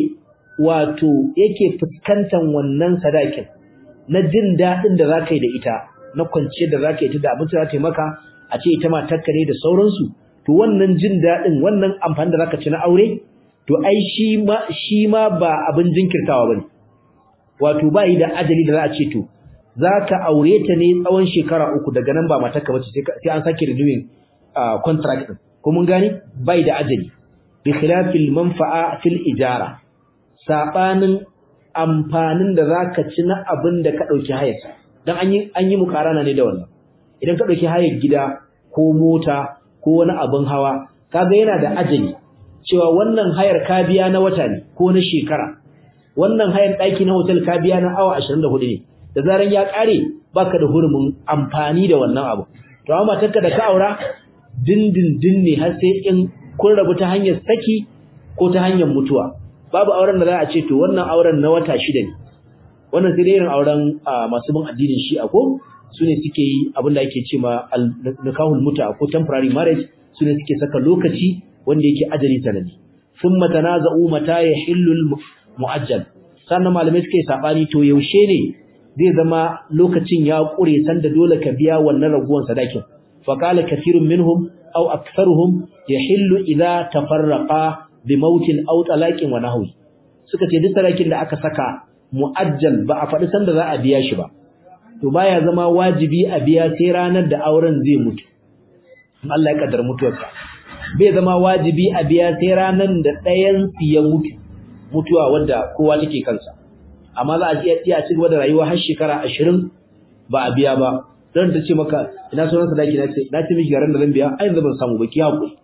wato yake fuskantar wannan sadakin na jin dadin da zaka yi da ita na kwanciyar da zaka yi ta da abin da zaka yi maka a ce ita matarka ne da sauransu to wannan jin dadin wannan amfani da zaka ci na aure to ai shi ma shi ma ba abin jinkirtawa bane wato ba yi da ajali da za a ce to zaka aure ta ne tsawon shekara uku daga nan ba matarka bace sai an sake renewing contract din ko mun gani bai da ajali bi khilafil manfa'a fil ijara sabanin amfanin da zaka ci na abin da ka dauki hayar dan an yi an yi mukarana ne da wannan idan ka dauki hayar gida ko mota ko wani abin hawa kaga yana da ajali cewa wannan hayar ka biya na wata ne ko na shekara wannan hayar daki na hotel ka biya na awa 24 ne da zaran ya kare baka da hurumin amfani da wannan abu to amma matarka da ka aura dindindin ne har sai in kun rabu ta hanyar saki ko ta hanyar mutuwa babu auren da za a ce to wannan auren na wata shida ne wannan sai irin auren masu bin addinin shi'a ko su ne suke yi abin da ake ce ma nikahul muta ko temporary marriage su ne suke saka lokaci wanda yake ajali sanani sun matanaza'u mata ya hillul mu'ajjal sannan malamai suke sabani to yaushe ne zai zama lokacin ya kure sanda dole ka biya wannan raguwan sadakin فقال كثير منهم أو أكثرهم يحل إذا تفرقا بموت أو طلاق ونحوه suka ce duk sarakin da aka saka mu'ajjal ba a faɗi sanda za a biya shi ba to baya zama wajibi a biya sai ranar da auren zai mutu Allah ya kaddara mutuwarsa bai zama wajibi a biya sai ranar da ɗayan su ya mutu mutuwa wanda kowa take kansa amma za a iya iya ci gaba da rayuwa har shekara 20 ba a biya ba don ta ce maka ina sunan sadaki na ce na ce miki garan da zan biya ai yanzu ban samu ba ki hakuri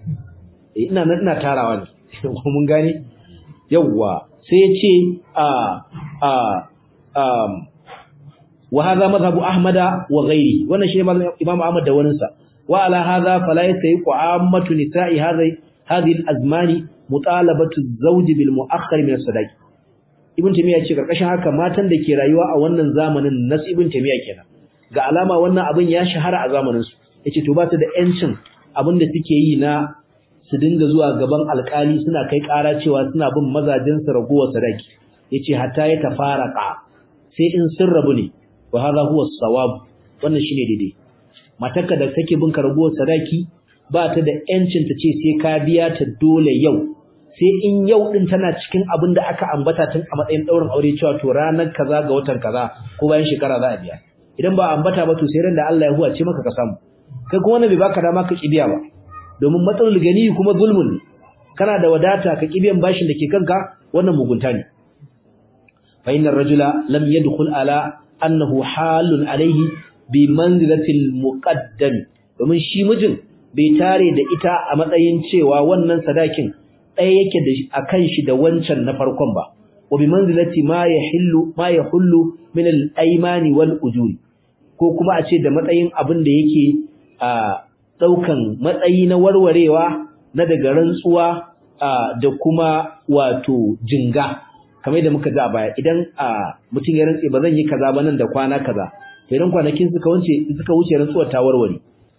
eh ina nan ina tarawa ne ko mun gane yawwa sai ya ce a a um wa hadha madhhabu ahmada wa ghairi wannan shine imam ahmad da wanin sa wa ala hadha fala yasayiqu ammatu nisa'i hadhihi hadhihi al-azmani mutalabatu az-zawj bil mu'akhkhar min as-sadaqi ibn tamiya ce karkashin haka matan da ke rayuwa a wannan zamanin nas ibn tamiya kenan ga alama wannan abin ya shahara a zamanin su yace to ba su da yancin abin da suke yi na su dinga zuwa gaban alkali suna kai ƙara cewa suna bin mazajin su ragowar sadaki yace hatta ya tafaraka sai in sun rabu ne wa hadha huwa as-sawab wannan shine daidai matarka da take bin ragowar sadaki ba ta da yancin ta ce sai ka biya ta dole yau sai in yau din tana cikin abin da aka ambata tun a matsayin daurin aure cewa to ranar kaza ga watan kaza ko bayan shekara za a biya idan ba ambata ba to sai ran da Allah ya huwace maka ka samu kai kuma wannan bai baka dama ka kibiya ba domin matsalul gani kuma zulmun kana da wadata ka kibiyan bashin da ke kanka wannan mugunta ne fa innar rajula lam yadkhul ala annahu halun alayhi bi manzilatil muqaddam domin shi mijin bai tare da ita a matsayin cewa wannan sadakin ɗaya yake da akan shi da wancan na farkon ba wa bi manzilati ma yahillu ma yahullu min al-aymani wal ujuri ko kuma a ce da matsayin abin da yake a daukan matsayi na warwarewa na daga rantsuwa da kuma wato jinga kamar da muka ji a baya idan mutum ya rantse ba zan yi kaza ba nan da kwana kaza to idan kwanakin suka wuce suka wuce rantsuwar ta warware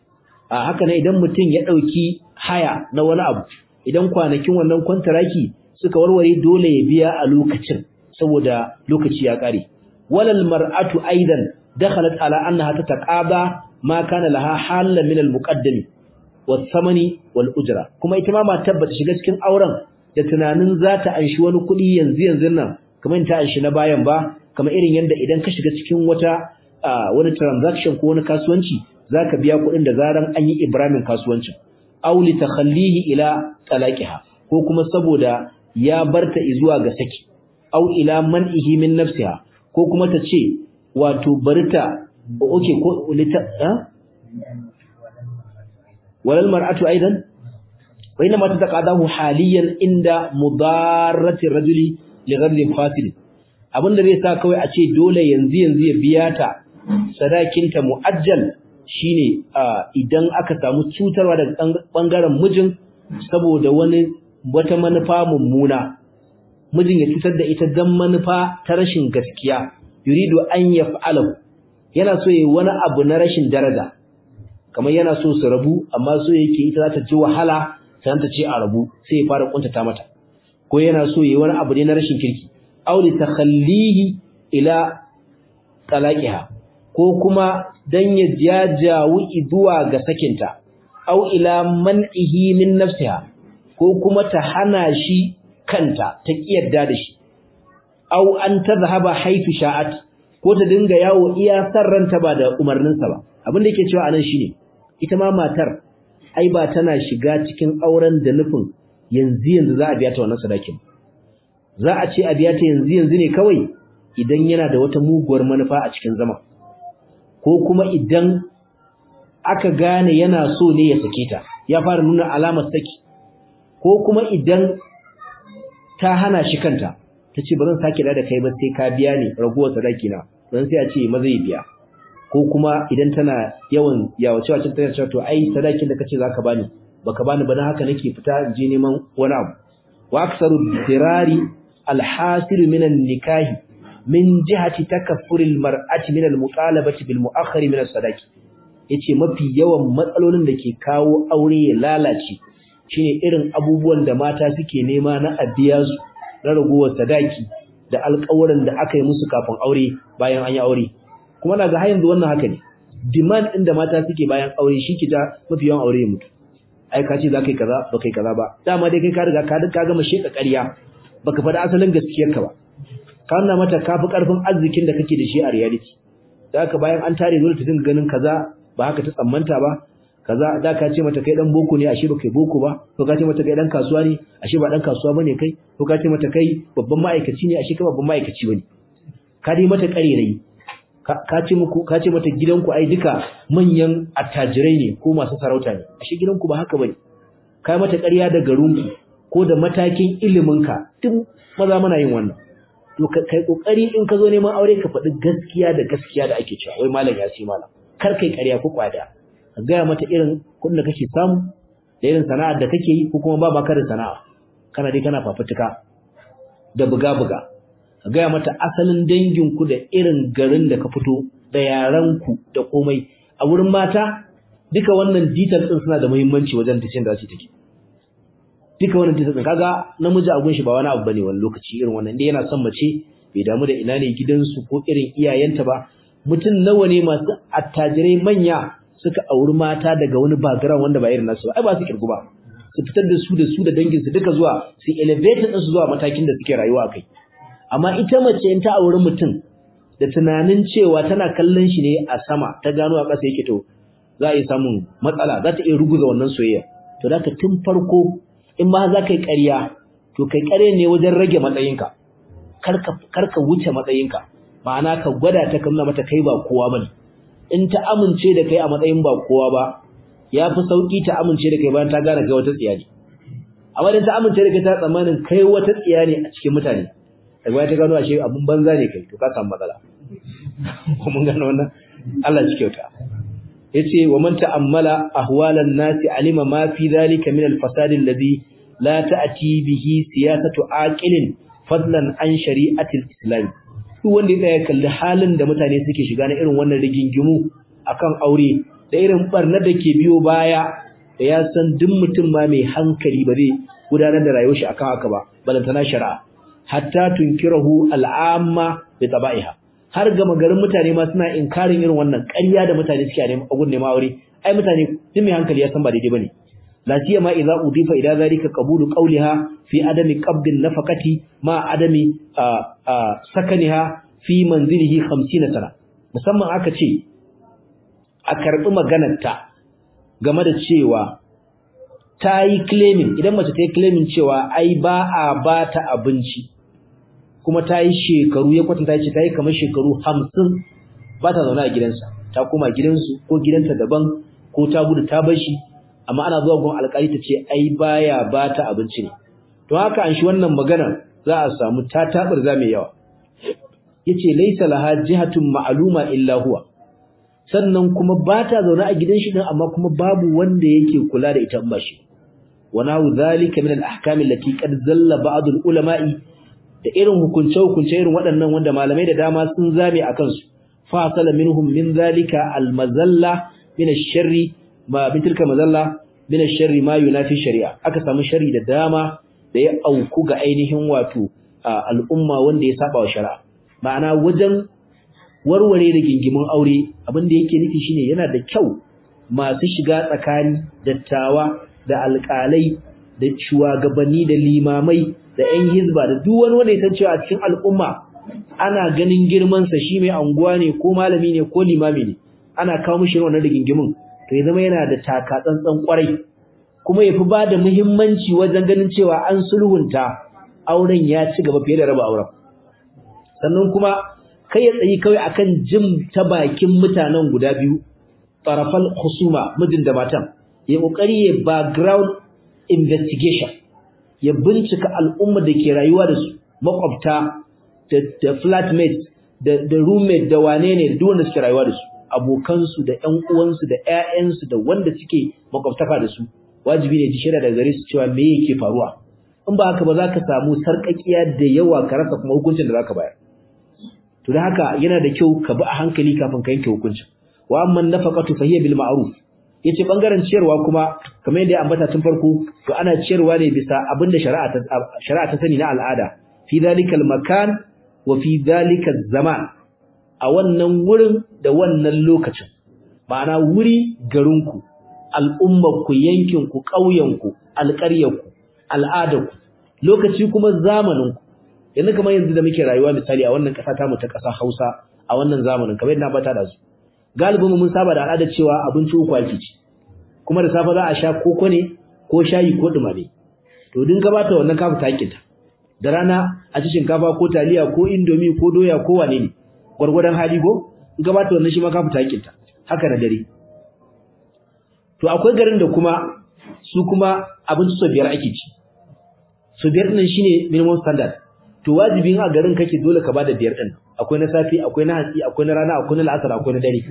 a haka ne idan mutum ya dauki haya na wani abu idan kwanakin wannan kwantaraki suka warware dole ya biya a lokacin saboda lokaci ya kare walal mar'atu aidan dakhalat ala annaha tataqaba ma kana laha halan min al muqaddami was samani wal ujra kuma ita ma matar bata shiga cikin auren da tunanin za ta anshi wani kuɗi yanzu yanzu nan kamar ta anshi na bayan ba kamar irin yanda idan ka shiga cikin wata wani transaction ko wani kasuwanci zaka biya kuɗin da zaran an yi ibramin kasuwancin aw li takhallihi ila talaqiha ko kuma saboda ya barta zuwa ga saki aw ila man'ihi min nafsiha ko kuma ta ce wato barta oke ko lita walal mar'atu aidan وإنما تتقاضاه حاليا عند مضارة الرجل لغرض فاصل abin da zai sa kawai a ce dole yanzu yanzu ya biya ta sadakinta mu'ajjal shine idan aka samu cutarwa daga bangaren mijin saboda wani wata manufa mummuna mijin ya cutar da ita dan manufa ta rashin gaskiya yuridu an yaf'alahu yana so yayi wani abu na rashin daraja kamar yana so su rabu amma so yake ita za ta ji wahala sai ta ce a rabu sai ya fara kuntata mata ko yana so yayi wani abu ne na rashin kirki aw li takhallihi ila talaqiha ko kuma dan ya jajawu zuwa ga sakinta aw ila man'ihi min nafsiha ko kuma ta hana shi kanta ta kiyarda da shi aw an tadhhaba haythu sha'at ko ta dinga yawo iya sarranta ba da umarninsa ba abin da yake cewa anan shine ita ma matar ai ba tana shiga cikin auren da nufin yanzu yanzu za a biya ta wannan sadakin za a ce a biya ta yanzu yanzu ne kawai idan yana da wata muguwar manufa a cikin zama ko kuma idan aka gane yana so ne ya sake ta ya fara nuna alamar saki ko kuma idan ta hana shi kanta ta ce ba zan sake da kai ba sai ka biya ni raguwar sadaki na dan sai a ce maza ya biya ko kuma idan tana yawan yawace wacce ta ce to ai sadakin da kace zaka bani baka bani ba dan haka nake fita in je neman wani abu wa aksaru dirari alhasil min nikahi min jihati takaffuril mar'ati min almutalabati bil mu'akhkhar min as-sadaqi yace mafi yawan matsalolin da ke kawo aure ya lalace shine irin abubuwan da mata suke nema na abiya su na ragowar sadaki da alƙawarin da aka yi musu kafin aure bayan an yi aure kuma na ga har yanzu wannan haka ne demand din da mata suke bayan aure shi ke ta mafi yawan aure ya mutu ai ka ce za ka yi kaza ba kai kaza ba dama dai kai ka riga ka ka gama sheka ƙarya baka faɗi asalin gaskiyar ka ba ka nuna mata ka fi ƙarfin arzikin da kake da shi a reality da haka bayan an tare dole ta dinga ganin kaza ba haka ta tsammanta ba kaza da ka ce mata kai dan boko ne ashe ba kai boko ba ko ka ce mata kai dan kasuwa ne ashe ba dan kasuwa bane kai ko ka ce mata kai babban ma'aikaci ne ashe kai babban ma'aikaci bane ka dai mata ƙarerayi ka ce muku ka ce mata gidanku ai duka manyan attajirai ne ko masu sarauta ne ashe gidanku ba haka bane kai mata ƙarya da garinku ko da matakin iliminka duk maza muna yin wannan to kai kokari in ka zo neman aure ka faɗi gaskiya da gaskiya da ake cewa wai malam ya ce malam kar kai ƙarya ko kwada ka gaya mata irin kuɗin da kake samu da irin sana'ar da kake yi ko kuma ba maka da sana'a kana dai kana fafutuka da buga-buga ka gaya mata asalin danginku da irin garin da ka fito da yaranku da komai a wurin mata duka wannan detail din suna da muhimmanci wajen tashin da su take duka wannan detail din kaga namiji a gunshi ba wani abu bane wani lokaci irin wannan indai yana son mace bai damu da ina ne gidansu ko irin iyayenta ba mutum nawa ne masu attajirai manya suka auri mata daga wani background wanda ba irin nasu ba ai ba su kirgu ba su fitar da su da su da danginsu duka zuwa su elevate din su zuwa matakin da suke rayuwa akai amma ita mace in ta auri mutum da tunanin cewa tana kallon shi ne a sama ta gano a ƙasa yake to za a yi samun matsala za ta iya ruguza wannan soyayya to da tun farko in ma za ka yi ƙarya to kai ƙarya ne wajen rage matsayinka kar ka wuce matsayinka ma'ana ka gwada ta kamna mata kai ba kowa bane in ta amince da kai a matsayin ba kowa ba ya fi sauƙi ta amince da kai bayan ta gane kai wata tsiya ne amma idan ta amince da kai ta tsammanin kai wata tsiya ne a cikin mutane daga baya ta gano ashe abun banza ne kai to ka samu matsala ko mun gano wannan Allah shi kyauta yace wa man ta'ammala ahwalan nasi alima ma fi dhalika min al-fasad alladhi la ta'ti bihi siyasatu aqilin fadlan an shari'atil islam duk wanda ya tsaya kalli halin da mutane suke shiga na irin wannan rigingimu akan aure da irin barnar da ke biyo baya da ya san duk mutum ma mai hankali ba zai gudanar da rayuwar shi akan haka ba balantana shari'a hatta tunkirahu al'amma bi taba'iha har ga magarin mutane ma suna inkarin irin wannan ƙarya da mutane suke a gun neman aure ai mutane duk mai hankali ya san ba daidai bane la siyama idza udifa ila zalika qabulu qawliha fi adami qabdin nafaqati ma adami sakaniha fi manzilihi 50 sana musamman aka ce a karbi maganarta game da cewa ta yi claiming idan mace ta yi claiming cewa ai ba a ba ta abinci kuma ta yi shekaru ya kwatanta ce ta yi kamar shekaru hamsin ba ta zaune a gidansa ta koma gidansu ko gidanta daban ko ta gudu ta bar shi amma ana zuwa gun alƙali ta ce ai baya ba ta abinci ne to haka an shi wannan magana za a samu ta tabar za mai yawa yace laysa laha jihatun ma'luma illa huwa sannan kuma ba ta zaune a gidan shi din amma kuma babu wanda yake kula da ita in ba shi ونحو ذلك من الاحكام التي قد زل بعض العلماء da irin hukunce hukunce irin waɗannan wanda malamai da dama sun zame akan su fa sala minhum min zalika almazalla min ash-sharri ma min tilka mazalla min ash-sharri ma yunafi shari'a aka samu sharri da dama da ya auku ga ainihin wato al'umma wanda ya saba wa shari'a ma'ana wajen warware da gingimin aure abin da yake nufi shine yana da kyau masu shiga tsakani dattawa da alƙalai da shugabanni da limamai da ƴan hizba da duk wani wanda ya san cewa a cikin al'umma ana ganin girman sa shi mai anguwa ne ko malami ne ko limami ne ana kawo mishi wannan rigingimin to ya zama yana da taka tsantsan kwarai kuma yafi ba da muhimmanci wajen ganin cewa an sulhunta auren ya ci gaba fiye da raba auren sannan kuma kai ya tsayi kawai akan jim ta bakin mutanen guda biyu tarafal husuma mijin da matan ya kokari ya background investigation ya bincika al'umma da ke rayuwa da su makwabta da da flatmates da da roommate da wane ne da duk wanda suke rayuwa da su abokansu da ƴan uwansu da ƴaƴansu da wanda suke makwabtaka da su wajibi ne ji shaida daga gare su cewa me yake faruwa in ba haka ba za ka samu sarƙaƙiya da yawa ka rasa kuma hukuncin da za ka bayar to da haka yana da kyau ka bi a hankali kafin ka yanke hukuncin wa amma nafaqatu fa hiya bil ma'ruf yace bangaren ciyarwa kuma kamar yadda ya ambata tun farko to ana ciyarwa ne bisa abinda shari'a ta shari'a ta sani na al'ada fi zalikal makan wa fi zalikal zaman a wannan wurin da wannan lokacin ma'ana wuri garinku al'ummarku yankinku ƙauyenku alƙaryarku al'adarku lokaci kuma zamaninku yanzu kamar yanzu da muke rayuwa misali a wannan ƙasa ta mu ta ƙasa Hausa a wannan zamanin kamar yadda na bata da su galibin mun saba da al'adar cewa abinci uku ake ci kuma da safe za a sha koko ne ko shayi ko dumame to din gabata wannan kafa takinta da rana a ci shinkafa ko taliya ko indomi ko doya ko wane ne gwargwadon hali go in gabata wannan shi ma kafa takinta haka da dare to akwai garin da kuma su kuma abinci so biyar ake ci so biyar din shine minimum standard to wajibin a garin kake dole ka bada biyar din akwai na safi akwai na hatsi akwai na rana akwai na la'asar akwai na dare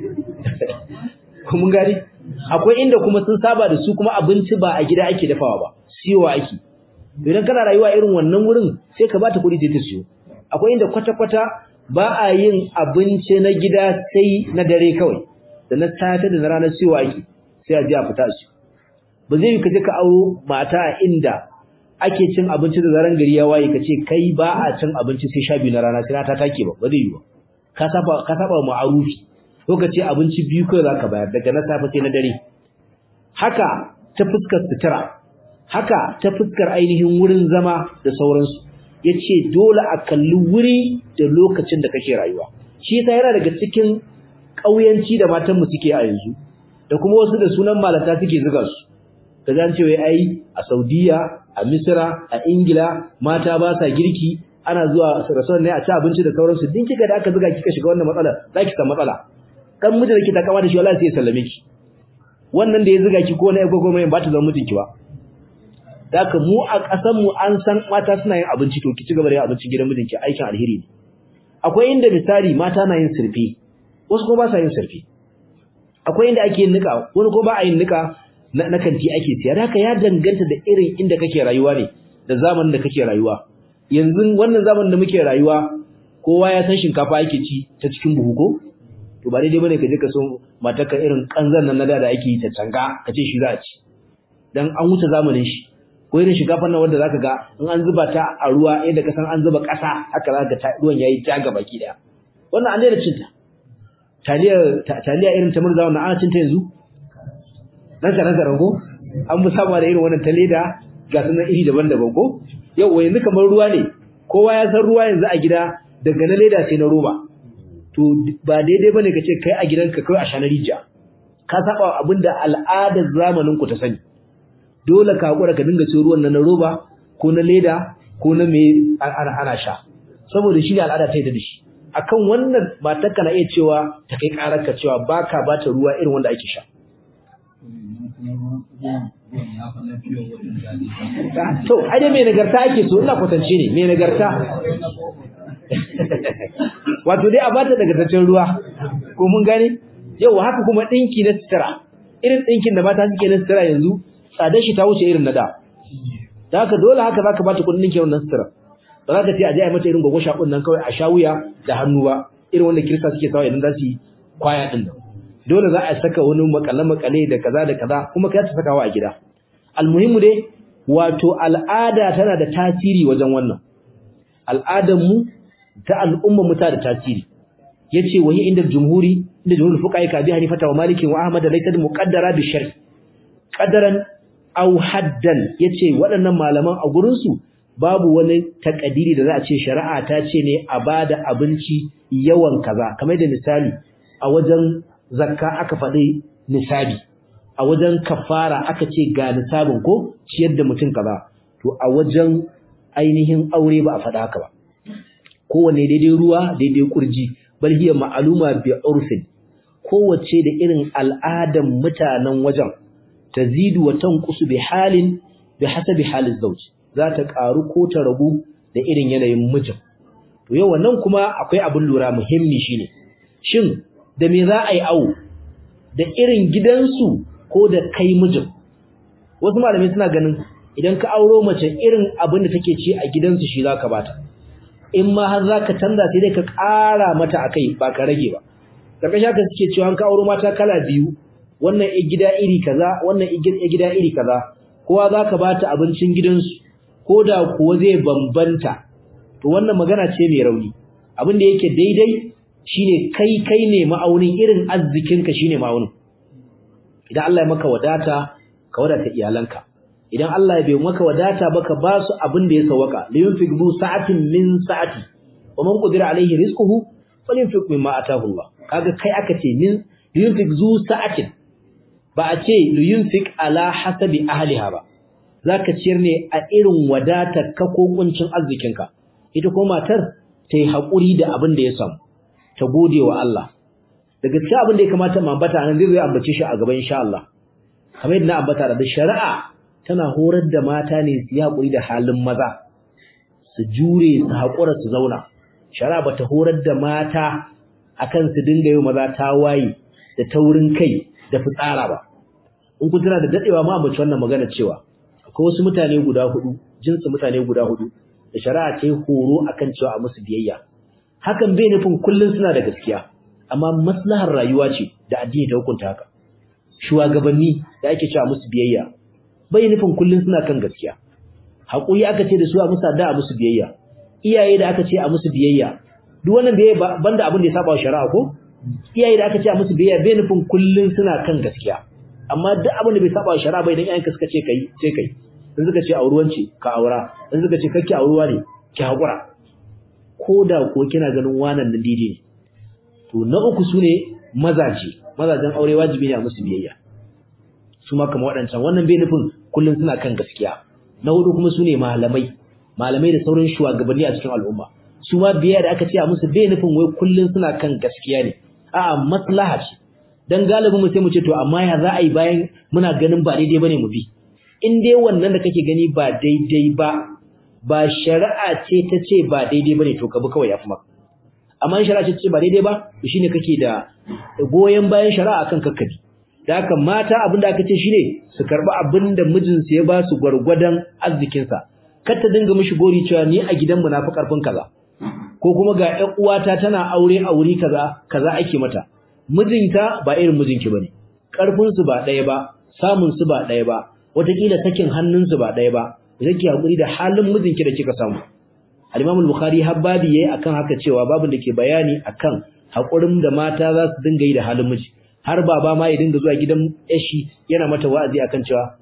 kuma gari akwai inda kuma sun saba da su kuma abinci ba a gida ake dafawa ba siyowa ake idan kana rayuwa irin wannan wurin sai ka bata kuɗi sai ta siyo akwai inda kwata-kwata ba a yin abinci na gida sai na dare kawai da na safe da na rana siyowa ake sai a je a fita su ba zai yi ka je ka auro mata a inda ake cin abinci da zaran gari ya waye kace kai ba a cin abinci sai sha biyu na rana sai ta take ba ba zai yi ba ka saba ka saba ma'arufi ko kace abinci biyu kai zaka bayar daga na safe sai na dare haka ta fuskar sutura haka ta fuskar ainihin wurin zama da sauransu yace dole a kalli wuri da lokacin da kake rayuwa shi yasa yana daga cikin kauyanci da matan mu suke a yanzu da kuma wasu da sunan malata suke zuga su kaga an ce wai ai a Saudiya a Misra a Ingila mata ba sa girki ana zuwa rasuwan ne a ci abinci da sauransu din kika da aka zuga kika shiga wannan matsala zaki samu matsala dan mijin da ki ta kama da shi wallahi sai ya sallame ki wannan da ya zuga ki ko na yago goma ba ta zama mijinki ba daka mu a kasan mu an san mata suna yin abinci to ki ci gaba da yin abinci gidan mijinki aikin alheri ne akwai inda misali mata na yin sirfi wasu kuma ba sa yin sirfi akwai inda ake yin nika wani ko ba a yin nika na kanti ake siya da haka ya danganta da irin inda kake rayuwa ne da zamanin da kake rayuwa yanzu wannan zamanin da muke rayuwa kowa ya san shinkafa ake ci ta cikin buhu ko to ba daidai bane ka je ka so matarka irin kanzan nan na da ake yi ta canga ka ce shi za a ci dan an wuce zamanin shi ko irin shinkafar nan wanda zaka ga in an zuba ta a ruwa yadda ka san an zuba ƙasa haka zaka ga ruwan yayi ta ga baki daya wannan an daina cinta taliya taliya irin ta murza wannan ana cinta yanzu nan ka nan ko an fi saba da irin wannan ta leda ga sunan iri daban-daban ko yau yanzu kamar ruwa ne kowa ya san ruwa yanzu a gida daga na leda sai na roba to ba daidai bane ka ce kai a gidanka kai a shanar rijiya ka saba abinda al'adar zamanin ku ta sani dole ka hakura ka dinga cin ruwan nan na roba ko na leda ko na me ana ana sha saboda shi ne al'ada ta yi da shi akan wannan matarka na iya cewa ta kai kararka cewa baka bata ruwa irin wanda ake sha to ai dai mai nagarta ake so ina kwatance ne mai nagarta wato dai a bata nagartaccen ruwa ko mun gane yau haka kuma dinki na sutura irin dinkin da mata suke na sutura yanzu tsadar shi ta wuce irin na da da haka dole haka zaka bata kudin dinkin wannan sutura ba za ka ce a je a mata irin gwagwa shakun nan kawai a sha wuya da hannu ba irin wanda kirista suke sawa idan za su yi kwaya din nan dole za a saka wani makale makale da kaza da kaza kuma kai ta sakawa a gida almuhimmu dai wato al'ada tana da tasiri wajen wannan al'adar mu ta al'umma mu ta da tasiri yace wahi inda jumhuri inda jumhur fuqaha ka bi hanifata wa maliki wa ahmad laysa muqaddara bi shar qadaran aw haddan yace waɗannan malaman a gurin su babu wani takadiri da za a ce shari'a ta ce ne a bada abinci yawan kaza kamar da misali a wajen zakka aka faɗi nisabi a wajen kafara aka ce ga nisabin ko ciyar da mutum kaza to a wajen ainihin aure ba a faɗa haka ba kowanne daidai ruwa daidai kurji bal hiya ma'luma bi urfin kowace da irin al'adan mutanen wajen tazidu wa tanqusu bi halin bi hasabi halin zawj za ta karu ko ta ragu da irin yanayin mijin to yau wannan kuma akwai abin lura muhimmi shine shin da me za a yi awo da irin gidansu ko da kai mijin wasu malamai suna ganin idan ka auro mace irin abin da take ci a gidansu shi zaka bata in ma har zaka canza sai dai ka ƙara mata akai ba ka rage ba karkashin haka suke cewa ka auro mata kala biyu wannan i gida iri kaza wannan i gida iri kaza kowa zaka bata abincin gidansu ko da kuwa zai bambanta to wannan magana ce mai rauni abin da yake daidai shine kai kai ne ma'aunin irin arzikinka shine ma'aunin idan Allah ya maka wadata ka wadata iyalanka idan Allah ya bai maka wadata ba ka ba su abin da ya sawaka liyunfiq du sa'atin min sa'ati wa man qadira alayhi rizquhu falyunfiq mimma ataahu Allah kaga kai aka ce min liyunfiq zu sa'atin ba a ce liyunfiq ala hasabi ahliha ba zaka ciyar ne a irin wadatar ka ko kuncin arzikinka ita ko matar ta yi haƙuri da abin da ya samu ta gode wa Allah daga cikin abin da ya kamata mu ambata nan zai ambace shi a gaban insha Allah kamar yadda na ambata da shari'a tana horar da mata ne su yi haƙuri da halin maza su jure su haƙura su zauna shari'a bata horar da mata akan su dinga yi maza ta waye da taurin kai da fitsara ba in kun tana da dadewa ma ambaci wannan magana cewa akwai wasu mutane guda hudu jinsi mutane guda hudu da shari'a ta yi horo akan cewa a musu biyayya hakan bai nufin kullun suna da gaskiya amma maslahar rayuwa ce da addini ta hukunta haka shugabanni da ake cewa musu biyayya bai nufin kullun suna kan gaskiya hakuri aka ce da su a musu da a musu biyayya iyaye da aka ce a musu biyayya duk wannan biyayya banda abin da ya saba wa shari'a ko iyaye da aka ce a musu biyayya bai nufin kullun suna kan gaskiya amma duk abin da bai saba wa shari'a bai dan iyayenka suka ce kai sai kai in suka ce auruwanci ka aura in suka ce kake auruwa ne ki hakura ko da ko kina ganin wannan nan daidai ne to na uku sune mazaje mazajen aure wajibi ne a musu biyayya su ma kamar waɗancan wannan bai nufin kullun suna kan gaskiya na hudu kuma sune malamai malamai da sauran shugabanni a cikin al'umma su ma biyayya da aka ce a musu bai nufin wai kullun suna kan gaskiya ne a'a maslaha ce dan galibin mu sai mu ce to amma ya za a yi bayan muna ganin ba daidai bane mu bi in dai wannan da kake gani ba daidai ba ba shari'a ce ta ce ba daidai bane to ka bi kawai yafi maka amma in shari'a ce ta ce ba daidai ba to shine kake da goyen bayan shari'a kan kakkabi da haka mata abinda aka ce shine su karbi abinda mijinsu ya ba su gwargwadon arzikin sa kar ta dinga mishi gori cewa ni a gidanmu na fi karfin kaza ko kuma ga ƴan uwata tana aure a wuri kaza kaza ake mata mijinta ba irin mijinki bane karfin su ba ɗaya ba samun su ba ɗaya ba wataƙila sakin hannunsu ba ɗaya ba zaki hakuri da halin mijinki da kika samu al-Imam al-Bukhari habbabi yayi akan haka cewa babin da ke bayani akan hakurin da mata za su dinga yi da halin miji har baba ma ya dinga zuwa gidan yashi yana mata wa'azi akan cewa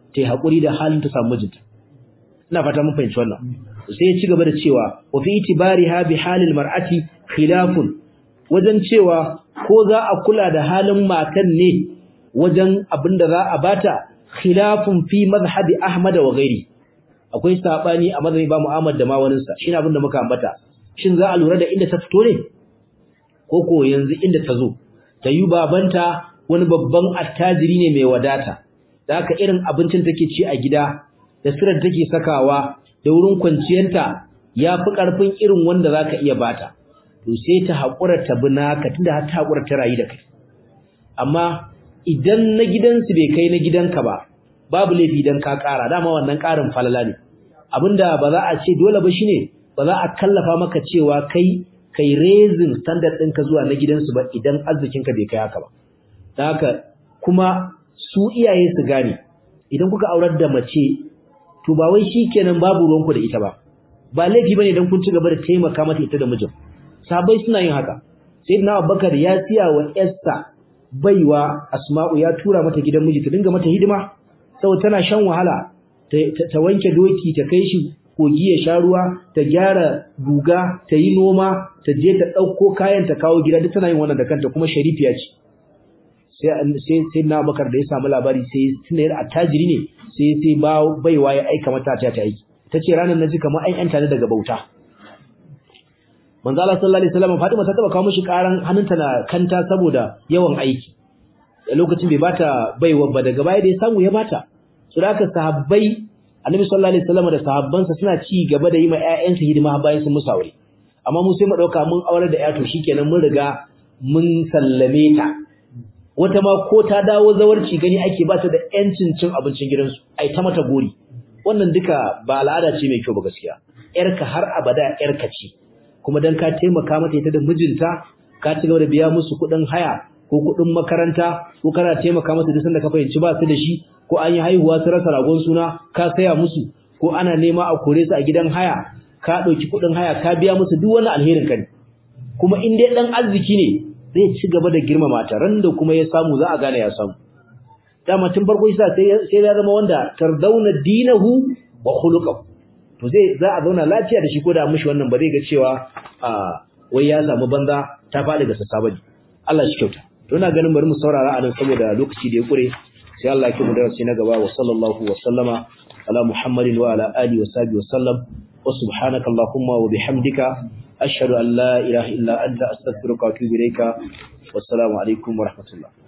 ta yi haƙuri da halin ta samu mijinta ina fata mun fahimci wannan sai ya ci gaba da cewa wa fi itibariha bi halil mar'ati khilafun wajen cewa ko za a kula da halin matan ne wajen abin da za a bata khilafun fi mazhabi Ahmad wa ghairi akwai sabani a mazhabi ba Muhammad da ma wanin sa shine abin da muka ambata shin za a lura da inda ta fito ne ko ko yanzu inda ta zo ta yi babanta wani babban attajiri ne mai wadata da haka irin abincin take ci a gida da sirar take sakawa da wurin kwanciyarta ya fi ƙarfin irin wanda za ka iya bata to sai ta haƙura ta bi naka tunda har ta haƙura ta rayu da kai amma idan na gidansu bai kai na gidanka ba babu laifi idan ka ƙara dama wannan ƙarin falala ne abinda ba za a ce dole ba shine ba za a kallafa maka cewa kai kai raising standard ɗinka zuwa na gidansu ba idan arzikinka bai kai haka ba don haka kuma su iyaye su gane idan kuka aurar da mace to ba wai shikenan babu ruwanku da ita ba ba laifi bane idan kun ci gaba da taimaka mata ita da mijin sabai suna yin haka sayyidina Abubakar ya siya wa Esther baiwa Asma'u ya tura mata gidan miji ta dinga mata hidima saboda tana shan wahala ta wanke doki ta kai shi kogi ya sha ruwa ta gyara guga ta yi noma ta je ta ɗauko kayan ta kawo gida duk tana yin wannan da kanta kuma sharifiya ce sai sai na bakar da ya samu labari sai tunayar attajiri ne sai sai ba baiwa ya aika mata ta ta aiki tace ranar naji kamar an yanta ne daga bauta manzo Allah sallallahu alaihi wasallam Fatima ta taba kawo mishi karan hannunta na kanta saboda yawan aiki a lokacin bai bata baiwa ba daga baya da ya samu ya bata su da sahabbai Annabi sallallahu alaihi wasallam da sahabbansa suna ci gaba da yi ma ƴaƴansu hidima bayan sun musu aure amma mu sai mu dauka mun aure da ƴa to shikenan mun riga mun sallame ta wata ma ko ta dawo zawarci gani ake ba ta da ƴancin cin abincin gidansu ai ta mata gori wannan duka ba al'ada ce mai kyau ba gaskiya ƴarka har abada ƴarka ce kuma dan ka taimaka mata ita da mijinta ka ci gaba da biya musu kuɗin haya ko kuɗin makaranta ko kana taimaka musu duk sanda ka fahimci ba su da shi ko an yi haihuwa su rasa ragon suna ka saya musu ko ana nema a kore su a gidan haya ka ɗauki kuɗin haya ka biya musu duk wani alherin ka ne kuma in dai ɗan arziki ne zai ci gaba da girmama ta ran da kuma ya samu za a gane ya samu dama tun farko yasa sai sai ya zama wanda tardauna dinahu wa khuluquhu to zai za a zauna lafiya da shi ko da mishi wannan ba zai ga cewa a wai ya samu banza ta faɗi ga sassa bane Allah shi kyauta to ina ganin bari mu saurara a nan saboda lokaci da ya kure sai Allah ya kimu darasi na gaba wa sallallahu wa sallama ala muhammadin wa ala alihi wa sahbihi wa sallam wa subhanaka allahumma wa bihamdika ashhadu an la ilaha illa anta astaghfiruka wa atubu ilayka wassalamu alaikum wa rahmatullah